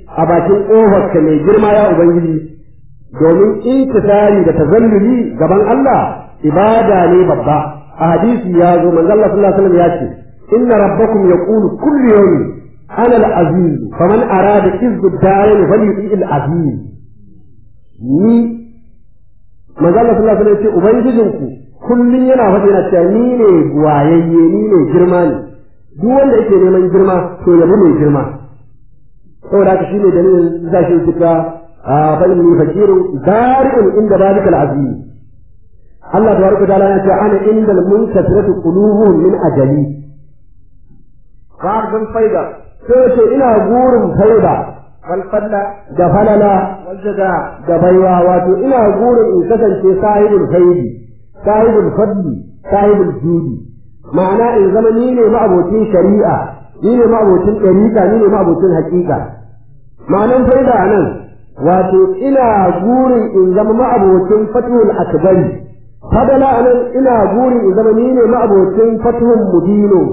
a bakin ƙofarka mai girma ya ubangiji domin intisari da tazalluli gaban Allah ibada ne babba a hadisi ya zo manzo Allah sallallahu alaihi wasallam ya ce inna rabbakum yaqulu kullu yawmin ana al-aziz faman arada izzu ad-darin falyuti al-aziz ni manzo Allah sallallahu alaihi wasallam ya ce ubangijinku kullun yana faɗi yana cewa ni ne wayayye ni ne girma ne duk wanda yake neman girma to yabi mai girma saboda haka shine dalilin zashi suka fa inni fakirun bari'un inda dalika al-azim Allah tabaraka ta'ala ya ce ana indal munkasiratu qulubuhum min ajali fardun faida sai ce ina gurin faida wal fadla da falala wal jaza da baiwa wato ina gurin in kasance sahibul faidi sahibul fadli sahibul judi ma'ana in zama ni ne ma'abocin shari'a ni ne ma'abocin ɗariƙa ni ne ma'abocin haƙiƙa ma'anan faida a nan wato ina gurin in zama ma'abocin fatihul akbari fadala a nan ina gurin in zama ni ne ma'abocin fatihul mudino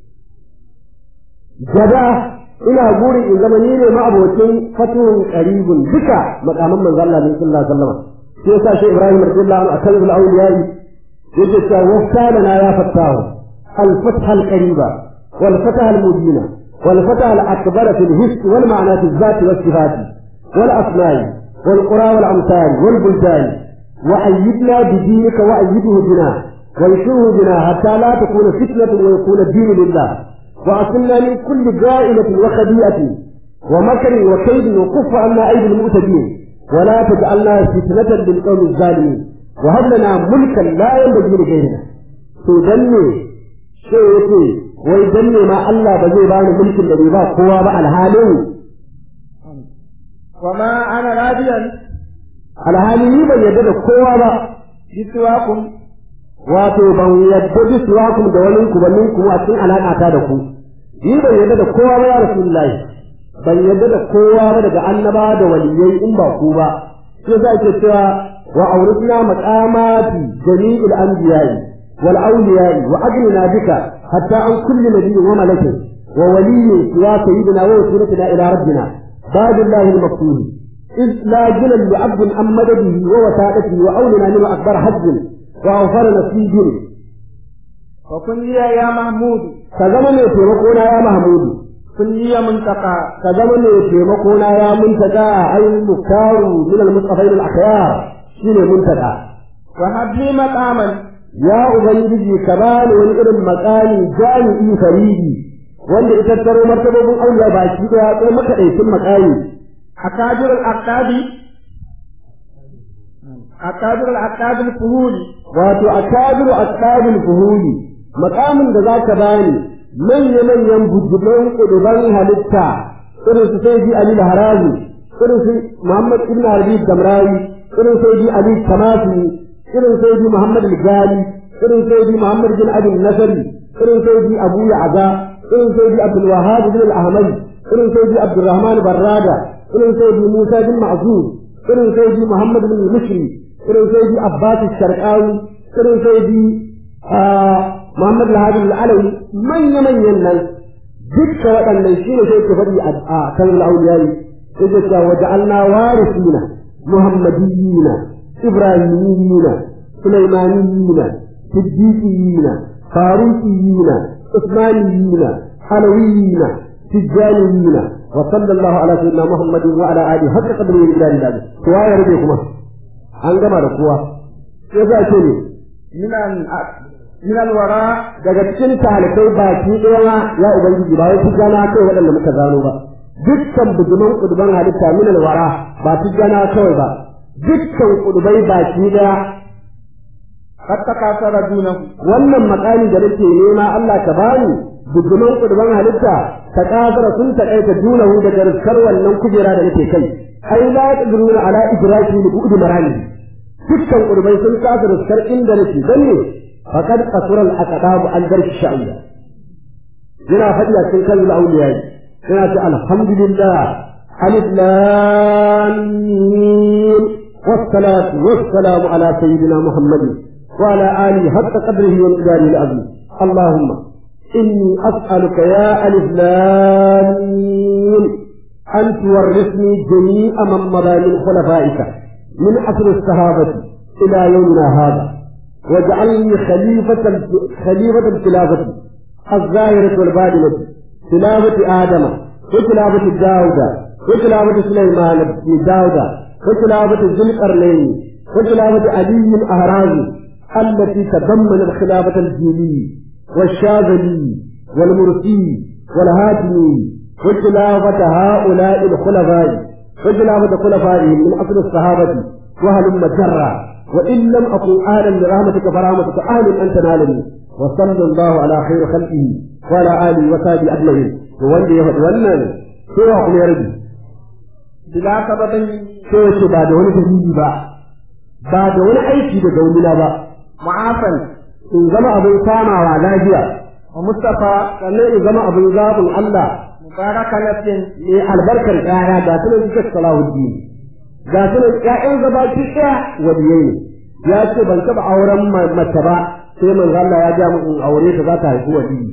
gada ina gurin in zama ni ne ma'abocin fatihul qaribun duka makaman manzo Allah ne sallallahu alaihi wasallam sai yasa shi Ibrahim radiyallahu anhu akan al-awliya yake cewa wasta na ya fattahu al-fatha al-qariba wal fatha al-mudina wal fatha al-akbar fi al-his wal ma'na fi al-zat wa sifat wal asma' wal qura wal amsal wal buldan wa ayyidna bi dinika wa ayyiduhu bina wa yashuru bina hatta la takuna fitnatun wa yakuna ad-din lillah wa asilna min kulli ga'ilatin wa khadi'atin wa makrin wa kaydin wa kuffa anna aydil mu'tadin ولا تجعلنا فتنة للقوم الظالمين وهب لنا ملكا لا ينبغي لغيرنا to dan ne sai yace wai dan ne ma Allah ba zai bani mulkin da bai ba kowa ba alhalin وما أنا راضيا alhali ni ban yadda da kowa ba بسواكم wato ban yadda da suwakum da wani ku ban ku a cikin alaka ta da ku ni ban yadda da kowa ba ya rasulullahi ban yadda da kowa ba daga annaba da waliyai in ba ku ba sai za ke cewa wa auritna maqamati jami'il anbiya'i wal awliya'i wa ajlina bika hatta an kulli nabiyyin wa malakin wa waliyyin ya sayyidina wa wasilatina ila rabbina babillahi al-maqtul إذ لا جلل لعبد عن مدده ووسادته وأولنا لما أكبر حج وأوفر نصيب وكن لي يا محمود كزمن يتيمكونا يا محمود كن لي منتقى ka zama mai taimako na ya muntaka ai mukaru min al-mustafain al-akhyar shine muntaka وهب لي مقاما ya ubangiji ka bani wani irin makami jami'i faridi wanda ita taro martabobin auliya baki da ya kai makaɗaicin makami أكابر الأقطاب أكابر الأقطاب الفهول wato akabiru ashabul fuhuli makamin da zaka bani manya manyan bujuban kuduban halitta irin su sai Ali Harazi irin su Muhammad ibn Habib Damrawi irin sai Ali Kamafi irin sai Muhammad Al-Gali irin sai Muhammad bin Abi Nasri irin sai Abu Ya'za irin sai Abdul Wahhab bin Al-Ahmadi irin sai Abdurrahman Barrada irin sai Musa bin Ma'zur irin sai Muhammad bin Mushri irin sai Abbas Sharqawi irin sai Muhammad Al-Hadi Al-Alawi manya manyan nan dukkan waɗannan shi ne sai ke faɗi a kan al'auliyai sai da cewa waja'alna warisina muhammadiyina ibrahimiyina sulaimaniyina siddiqiyina faruqiyina usmaniyina alawiyina tijjaniyina wa sallallahu ala sayyidina muhammadin wa ala alihi hakka qadri ila ila kowa ya rube kuma an gama da kowa sai za ce ne من ال- من الوراء daga cikin talibai baki ɗaya ya ubangiji ba wai tijjana kai waɗanda muka gano ba dukkan bujuman kuduban halitta min alwara ba tijjana kawai ba dukkan kudubai baki ɗaya قد تكاثر دونه wannan makami da nake nema Allah ka bani bujuman kuduban halitta ta kasara sun taƙaita dunahu daga riskar wannan kujera da nake kai ai la tadruna ala idraki li bu'd marani dukkan kudubai sun kasa riskar inda nake dan ne faqad qasura al aqdab an darki sha'ila yana faɗi a cikin kan auliya yana ce alhamdulillah alif lam mim والصلاة والسلام على سيدنا محمد وعلى آله حق قدره ومقداره العظيم اللهم إني أسألك يا ألف لام ميم أن تورثني جميع من مضى من خلفائك من عصر الصحابة إلى يومنا هذا واجعلني خليفة خليفة الخلافة الظاهرة والباطنة خلافة آدم وخلافة داود وخلافة سليمان بن داود وخلافة ذي القرنين وخلافة علي الأهرازي التي تضمنت خلافة الجيلي والشاذلي والمرسي والهاتمي وخلافة هؤلاء الخلفاء وخلافة خلفائهم من أصل الصحابة وهلم جرا وإن لم أكن أهلا لرحمتك فرحمتك أهل أن تنالني وصلى الله على خير خلقه وعلى آله وصحبه أجمعين ووالدي يهد والنان سوى كم يرجي بلا سبب سوى شو بعد wani dalili ba ba da wani aiki da gaunina ba معافا in zama abin kamawa lafiya ومصطفى sannan in zama abin zaɓin Allah مبارك نفس ne albarkar ƴaƴa ga su ne suka salahuddin ga su ne ƴaƴan gabaki ɗaya waliyai ne ya ce ban taɓa auren mace ba sai manzo Allah ya ja mu in aure ta za ta haifi waliyi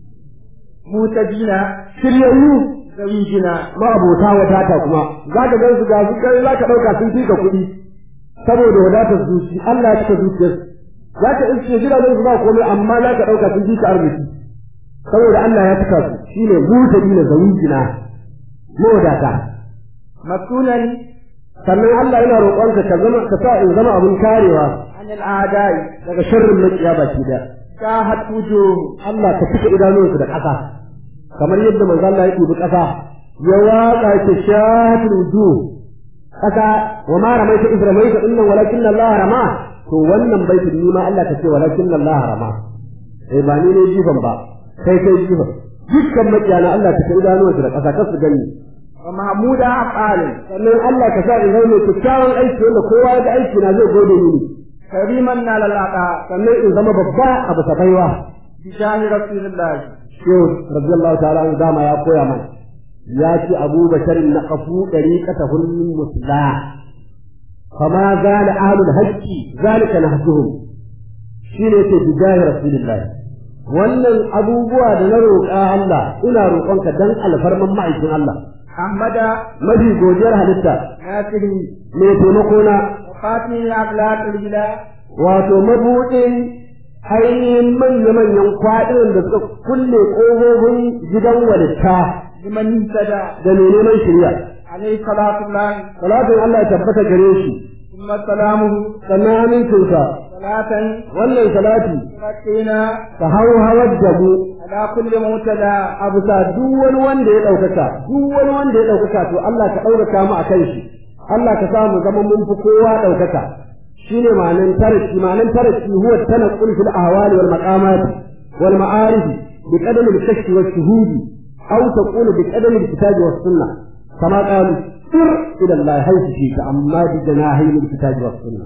متدينا shiryayyu زوجنا ma abota wadata kuma za ka gan su ga su kai za ka ɗauka sun fika kuɗi saboda wadatar zuci Allah ya cika zuciyar za ka iske gidajen su ba komai amma za ka ɗauka sun fika arziki saboda Allah ya cika su shine mutadina zawujina mawadata مسؤولا sannan Allah yana roƙonka ka zama ka sa in zama abin karewa عن الأعداء daga sharrin makiya baki da شاهت وجوه Allah ka cika idanunsu da ƙasa kamar yadda manzo Allah ya dubi ƙasa ya waƙa ta shahatul wujuh ƙasa wa ma ramaita iz ramaita innan walakin Allah rama to wannan baitin ni ma Allah ka ce walakin Allah rama eh ba ni ne jifan ba kai kai jifan dukkan makiyana Allah ka cika idanunsu da ƙasa kar su gani ومحمود أفعال sannan Allah ka sa in zama mai kyakkyawan aiki wanda kowa ya ga aiki na zai gode mini كريما على الأعداء sannan in zama babba a bisa baiwa بجاه رسول الله shehu radiyallahu ta'ala an dama ya koya mana ya ce abu basharin na kafu dariqata hulmin musla fama zala ahlul haqqi zalika nahjuhum shine ce bijahi rasulillahi wannan abubuwa da na roƙa Allah ina roƙonka dan alfarman ma'aikin Allah أحمد mafi godiyar halitta ناصر mai taimako na وخاتم أخلاق البلاد wato mabuɗin ainihin manya-manyan kwaɗin da suka kulle ƙofofin gidan walitta لمن اهتدى da mai neman shirya. عليه صلاة الله Salatin Allah ya tabbata gare shi, ثم سلامه sannan amincinsa, صلاة wannan salati تركينا ka hau hawar da mu على كل مهتدى a bisa duk wani wanda ya ɗaukaka, duk wani wanda ya ɗaukaka to Allah ka ɗaukaka mu a kan shi, Allah ka sa mu zama mun fi kowa ɗaukaka. Shi ne ma'anin taraki, ma'anin taraki huwa tanaqqul fil ahwali wal maqamat wal ma'arif bi qadami al-kashf wa shuhudi aw taqulu bi qadami al-kitab was sunnah kama qalu sir ila Allah haythu shi ka amma bi janahi al-kitab was sunnah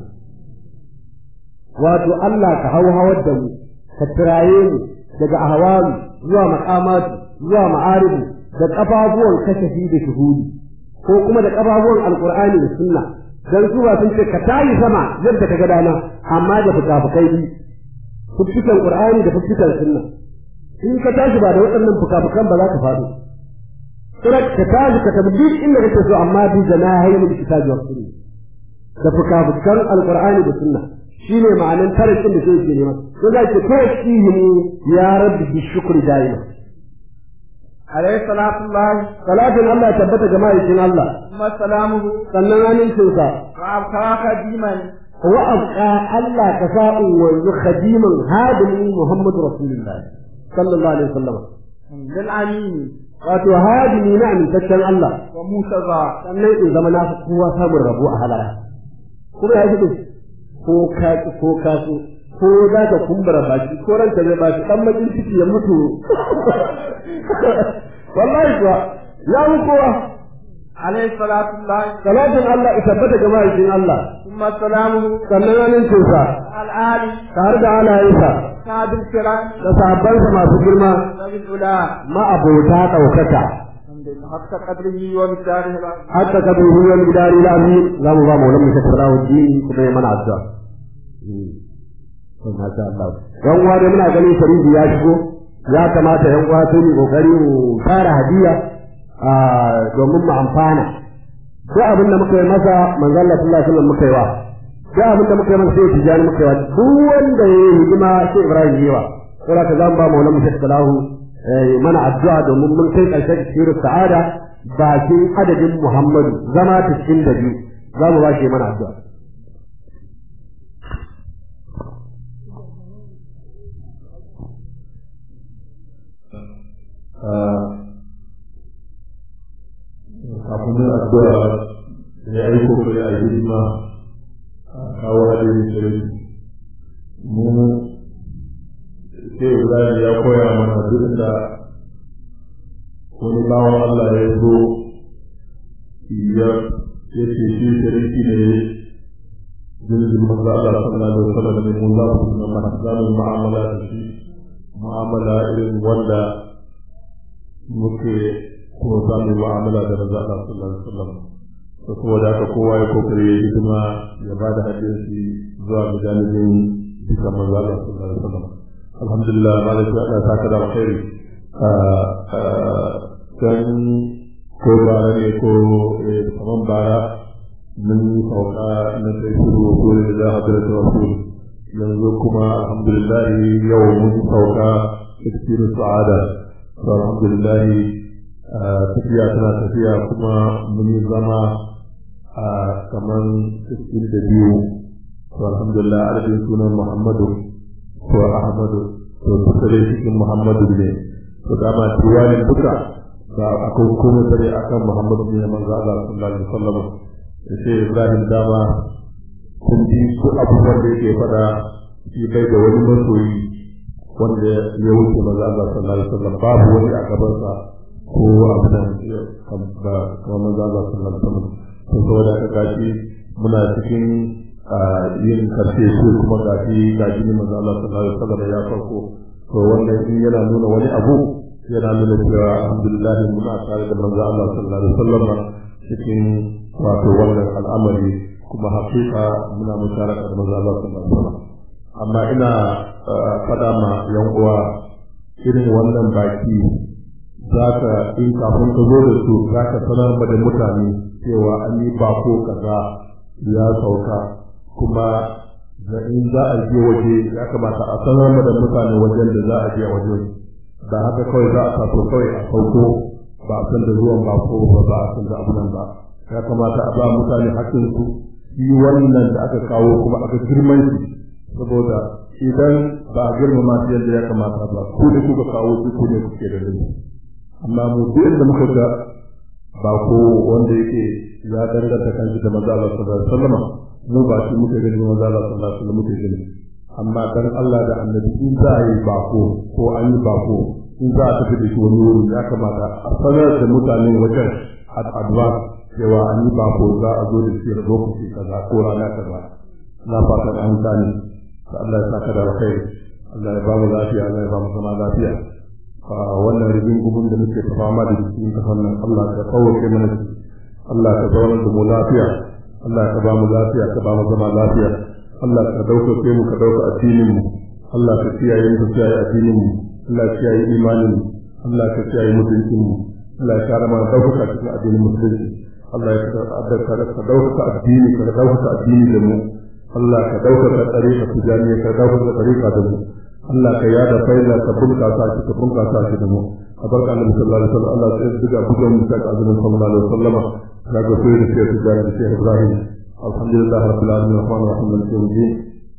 wato Allah ka hau hawar da mu ka tiraye mu daga ahwalu zuwa maqamatu zuwa ma'arifu da kafafuwan kashafi da shuhudi ko kuma da kafafuwan alqur'ani da sunna dan su ba sun ce ka tayi sama yadda ka ga dana amma da fukafukai bi fukukan qur'ani da fukukan sunna in ka tashi ba da waɗannan fukafukan ba za ka faɗo kira ka tashi ka tabi duk inda kake so amma bi janahayn da kitabi wa sunna da fukafukan alqur'ani da sunna shine ma'anan tarikin da sai ke nema to za ki tawfihi ya rabbi bi shukri daima عليه صلاة الله salatin Allah ya tabbata ga ma'aikin Allah ثم سلامه sannan amincinsa وأبقى قديما wa abqa Allah ka sa'u wa khadiman hadimin Muhammad Rasulullah sallallahu alaihi wasallam للأمين wato hadimi na amintaccen Allah وموسى sannan in zama na fi kowa samun rabo a halaya kuma ya fi ko ka ki ko ka so ko za ka kumbura baki ko ranka zai baki dan makin ciki ya mutu wallahi kuwa ya mu kowa عليه صلاة الله salatin Allah ya tabbata ga ma'aikin Allah ثم سلامه sannan amincinsa الآل tare da alayensa سعد الكرام da sahabbansa masu girma ذوي الأولى ma'abota ɗaukaka حق قدره ومقداره العظيم hatta ka bai huwar gidari lami za mu ba maulan mu ta tsara dini kuma ya mana addu'a Masha Allah. Yan uwa dai muna ganin Faridi ya shigo, ya kamata yan uwa sai mu kokari mu fara hadiya domin mu amfana duk abin da muka yi masa manzo Allah sallallahu alaihi wasallam muka yi wa duk abin da muka yi masa sai tijani muka yi wa duk wanda ya yi hidima sai Ibrahim yi wa saboda ka zan ba maulana Sheikh Salahu mana addu'a domin mun kai karshen shiru sa'ada bakin adadin Muhammadu zama 92 za mu ba shi mana addu'a kafin yin addu'a ya yi kokari a hidima a kawo hadin shirin mu sai Ibrahim ya koya mana duk da wani bawan Allah ya zo ya ce shi shiriki ne jirgin manzo Allah sallallahu alaihi wasallam ne mun za su ga mana zamu mu'amala da shi mu'amala irin wanda muke kuma za mu yi mu'amala da manzo Allah sallallahu alaihi wasallam to saboda haka kowa ya kokari ya hidima ya ba da hadisi zuwa ga janibin duka manzo Allah sallallahu alaihi wasallam alhamdulillah malaka Allah ta kada alkhairi dan ko bara ne ko kaman bara mun sauka na sai shuru ko da hadrat rasul yanzu kuma alhamdulillah yau mun sauka cikin sa'ada alhamdulillah tafiya tana tafiya kuma mun yi zama a kaman cikin da biyu to alhamdulillah adadin sunan muhammadu ko ahmadu to duka dai cikin muhammadu ne to dama diwanin duka ba akwai kuma tare akan muhammadu ne manzo Allah sallallahu alaihi wasallam sai ibrahim dama kun ji su abubuwan da yake fada shi bai da wani masoyi wanda ya wuce manzo Allah sallallahu alaihi wasallam babu wani a gabansa ko abu da ba kamar maza ba su nan sama to saboda ka gashi muna cikin yin karshe su kuma gashi gashi ne maza Allah sallallahu alaihi wasallam ya farko to wannan in yana nuna wani abu yana nuna cewa alhamdulillah muna tare da maza Allah sallallahu alaihi wasallam cikin wato wannan al'amari kuma hakika muna musharaka da maza Allah sallallahu alaihi wasallam amma ina fada ma yan uwa irin wannan baki za ka in kafin ka zo da su za ka sanar ma da mutane cewa an yi bako kaza ya sauka kuma da in za a je waje ya kamata a sanar ma da mutane wajen da za a je waje da haka kawai za a taso kawai a sauko ba a san da zuwan bako ba ba a san da abunan ba ya kamata a ba mutane hakkin su shi wannan da aka kawo kuma aka girman shi saboda idan ba a girmama shi yadda ya kamata ba ku da kuka kawo su ku ne kuke da laifi amma mu duk inda muka ga ba ko wanda yake ya danganta kanshi da maza Allah sallallahu alaihi wasallam mu ba shi muke gani maza Allah sallallahu alaihi wasallam muke gani amma dan Allah da annabi in za a yi bako ko an yi bako in za a tafi da shi wani wuri ya kamata a sanar da mutane wajen addu'a cewa an yi bako za a zo da shi a lokaci kaza ko rana kaza na fatan an gane Allah ya saka da alkhairi Allah ya ba mu lafiya Allah ya ba mu zama lafiya wannan rigin gubun da muke fama da cikin kafan nan Allah ka kawace mana shi Allah ka zauna da mu lafiya Allah ka ba mu lafiya ka ba mu zama lafiya Allah ka dauka mu ka dauka addinin mu Allah ka kiyaye mu kiyaye addinin mu Allah ka kiyaye imanin mu Allah ka kiyaye mutuncin mu Allah ya kare mana dauka cikin addinin musulunci Allah ya ka dauka addini ka dauka addini da mu Allah ka dauka tsarika tijaniya ka dauka tsarika da mu Allah ka yada faida ka bunkasa shi ka bunkasa shi da mu a barka annabi sallallahu alaihi wasallam Allah sai duka bugan mu ta azumin sallallahu alaihi wasallam ka ga sai da sai da da sai Ibrahim alhamdulillah rabbil alamin rahman rahim maliki yawmiddin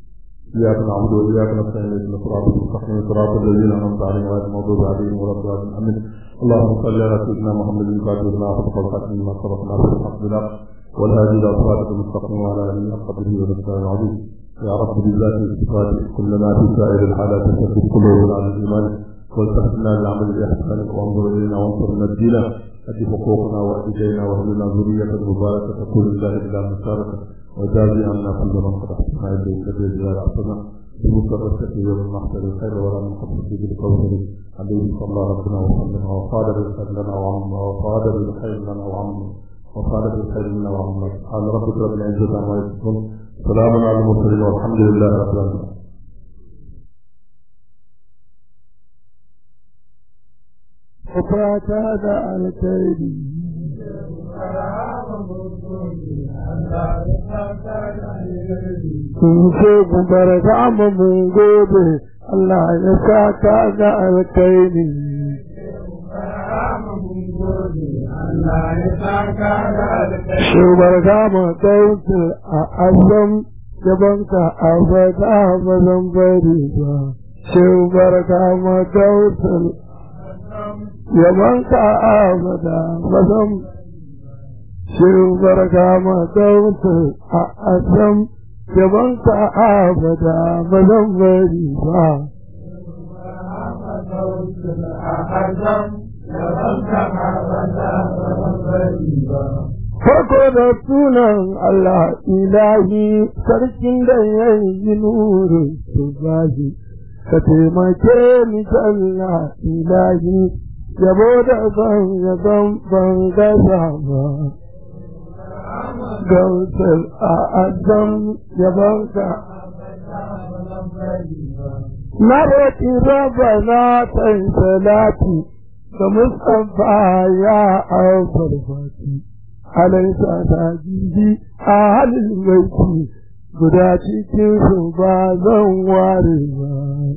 إياك نعبد وإياك نستعين اهدنا الصراط المستقيم صراط الذين أنعمت عليهم غير المغضوب عليهم ولا الضالين آمين اللهم صل على سيدنا محمد الفاتح لما خلق الخاتم لما سبق ناصر الحق بالحق والهادي إلى صراطك المستقيم وعلى آله قدره ونبيه العظيم يا رب بالله الصفات كلنا في سائر الحالات تثبت قلوبنا على الايمان والتفتنا لعمل الاحسان وانظر الينا وانصرنا الدين ادي حقوقنا واهدينا وهب لنا ذريه مباركه تكون لله بلا مشاركه وجازي عنا كل من قد احسنا اليك بزياره احسنا بمسرة يوم المحشر الخير ولا من قبل في بالقول عليه صلى الله ربنا وسلم وقال بالخير لنا وعمنا وقال بالخير لنا وعمنا وقال بالخير لنا وعمنا سبحان ربك رب العزه عما يصفون سلام على المرسلين والحمد لله رب العالمين fata da alkhairi sun ce gubar mu mun gode Allah ya saka da alkhairi shubar gama kautu a azam gabanka a fata ba zan bari ba shubar gama kautu yabanka a fata ba zan shubar gama kautu a azam gabanka a fata ba zan bari ba Farko da sunan Allah ilahi sarkin da ya yi nurin su zahi, ka taimake ni Allah ilahi yabo da ban yaban ban gaza ba. Gautar a azam yaban ka Na roƙi raba na kai salati da Mustapha ya aukar fati. alaisa ta jibi a halin baiti guda cikin su ba zan ware ba.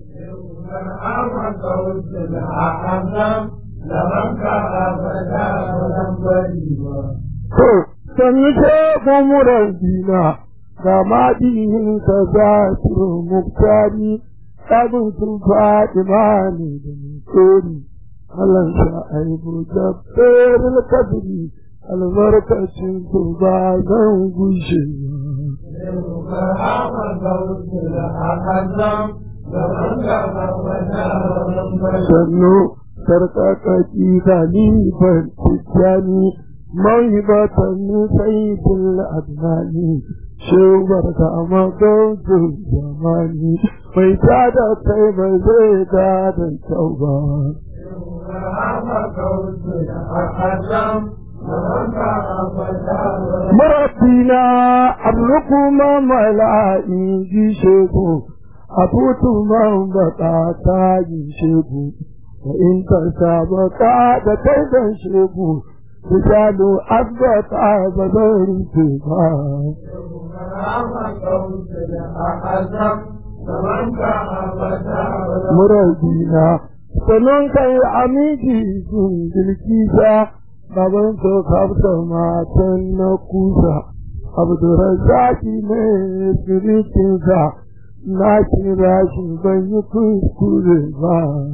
To, sannu ce mumuran dina ga maɗihin ka za su muktari ɗabin sun faɗi mani da mutori. Allah sa aibu da ɓerin kadiri albarkacin ku ba zan gushe sannu sarƙaƙaƙi kalifar tijjani mawhibatan sayyidul adnani shubar ka magautu zamani mai tada kai ba zai da da kyau ba Marabina ablukum mala'i gisheku abutu man baka ta gisheku wa in ta sabaka da kai dan sheku rijalu abbata ba zan rufe ba. Murabina sannan kai amiji sun bilkisa baban so kafta matan na kusa abdurrazaki ne sirikinsa na kira shi ban yi kuskure ba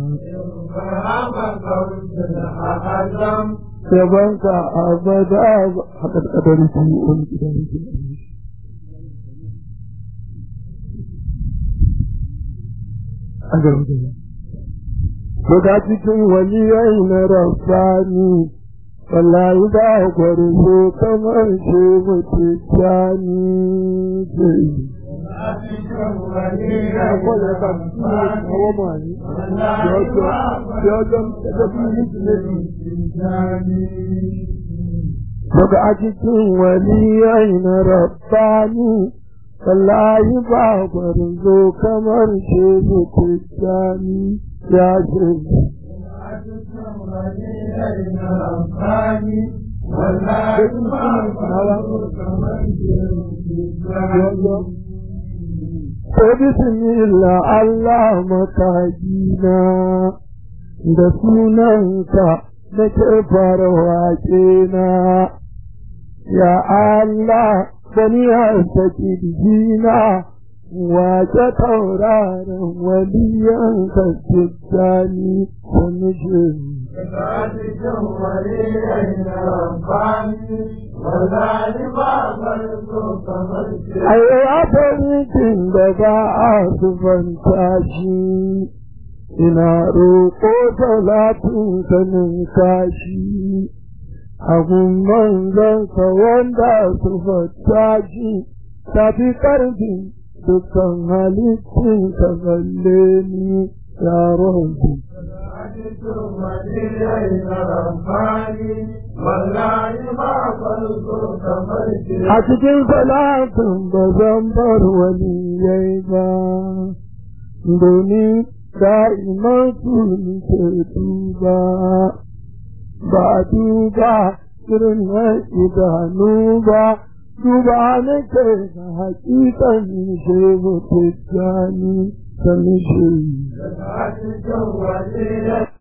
Yabanka abada a ƙarƙadar fi'on gidan a gargajiya. Daga cikin waliyai na rafani wallahi ba gwarzo kamar shi mutu jani ce daga a cikin waliyai na rabbani wallahi ba gwarzo kamar shi mutu jani ya ce Ko bismillah Allah makagina da sunanka da ke fara waƙe na, ya Allah bani saki jina wace tauraron waliyan ka tijjani da mijin. Ai, abin da ba a sufanta shi, ina roƙo talatin sanin kashi, abun manzansa wanda sufanta shi, tafi ƙarfin dukkan halittun ka balle ni yaron su. A cikin salatin ba zan bar wani yai ba, domin da'iman su ke duba, ba duba irin na idanu ba duba na ke da hakikan shehu tijjani ta mishi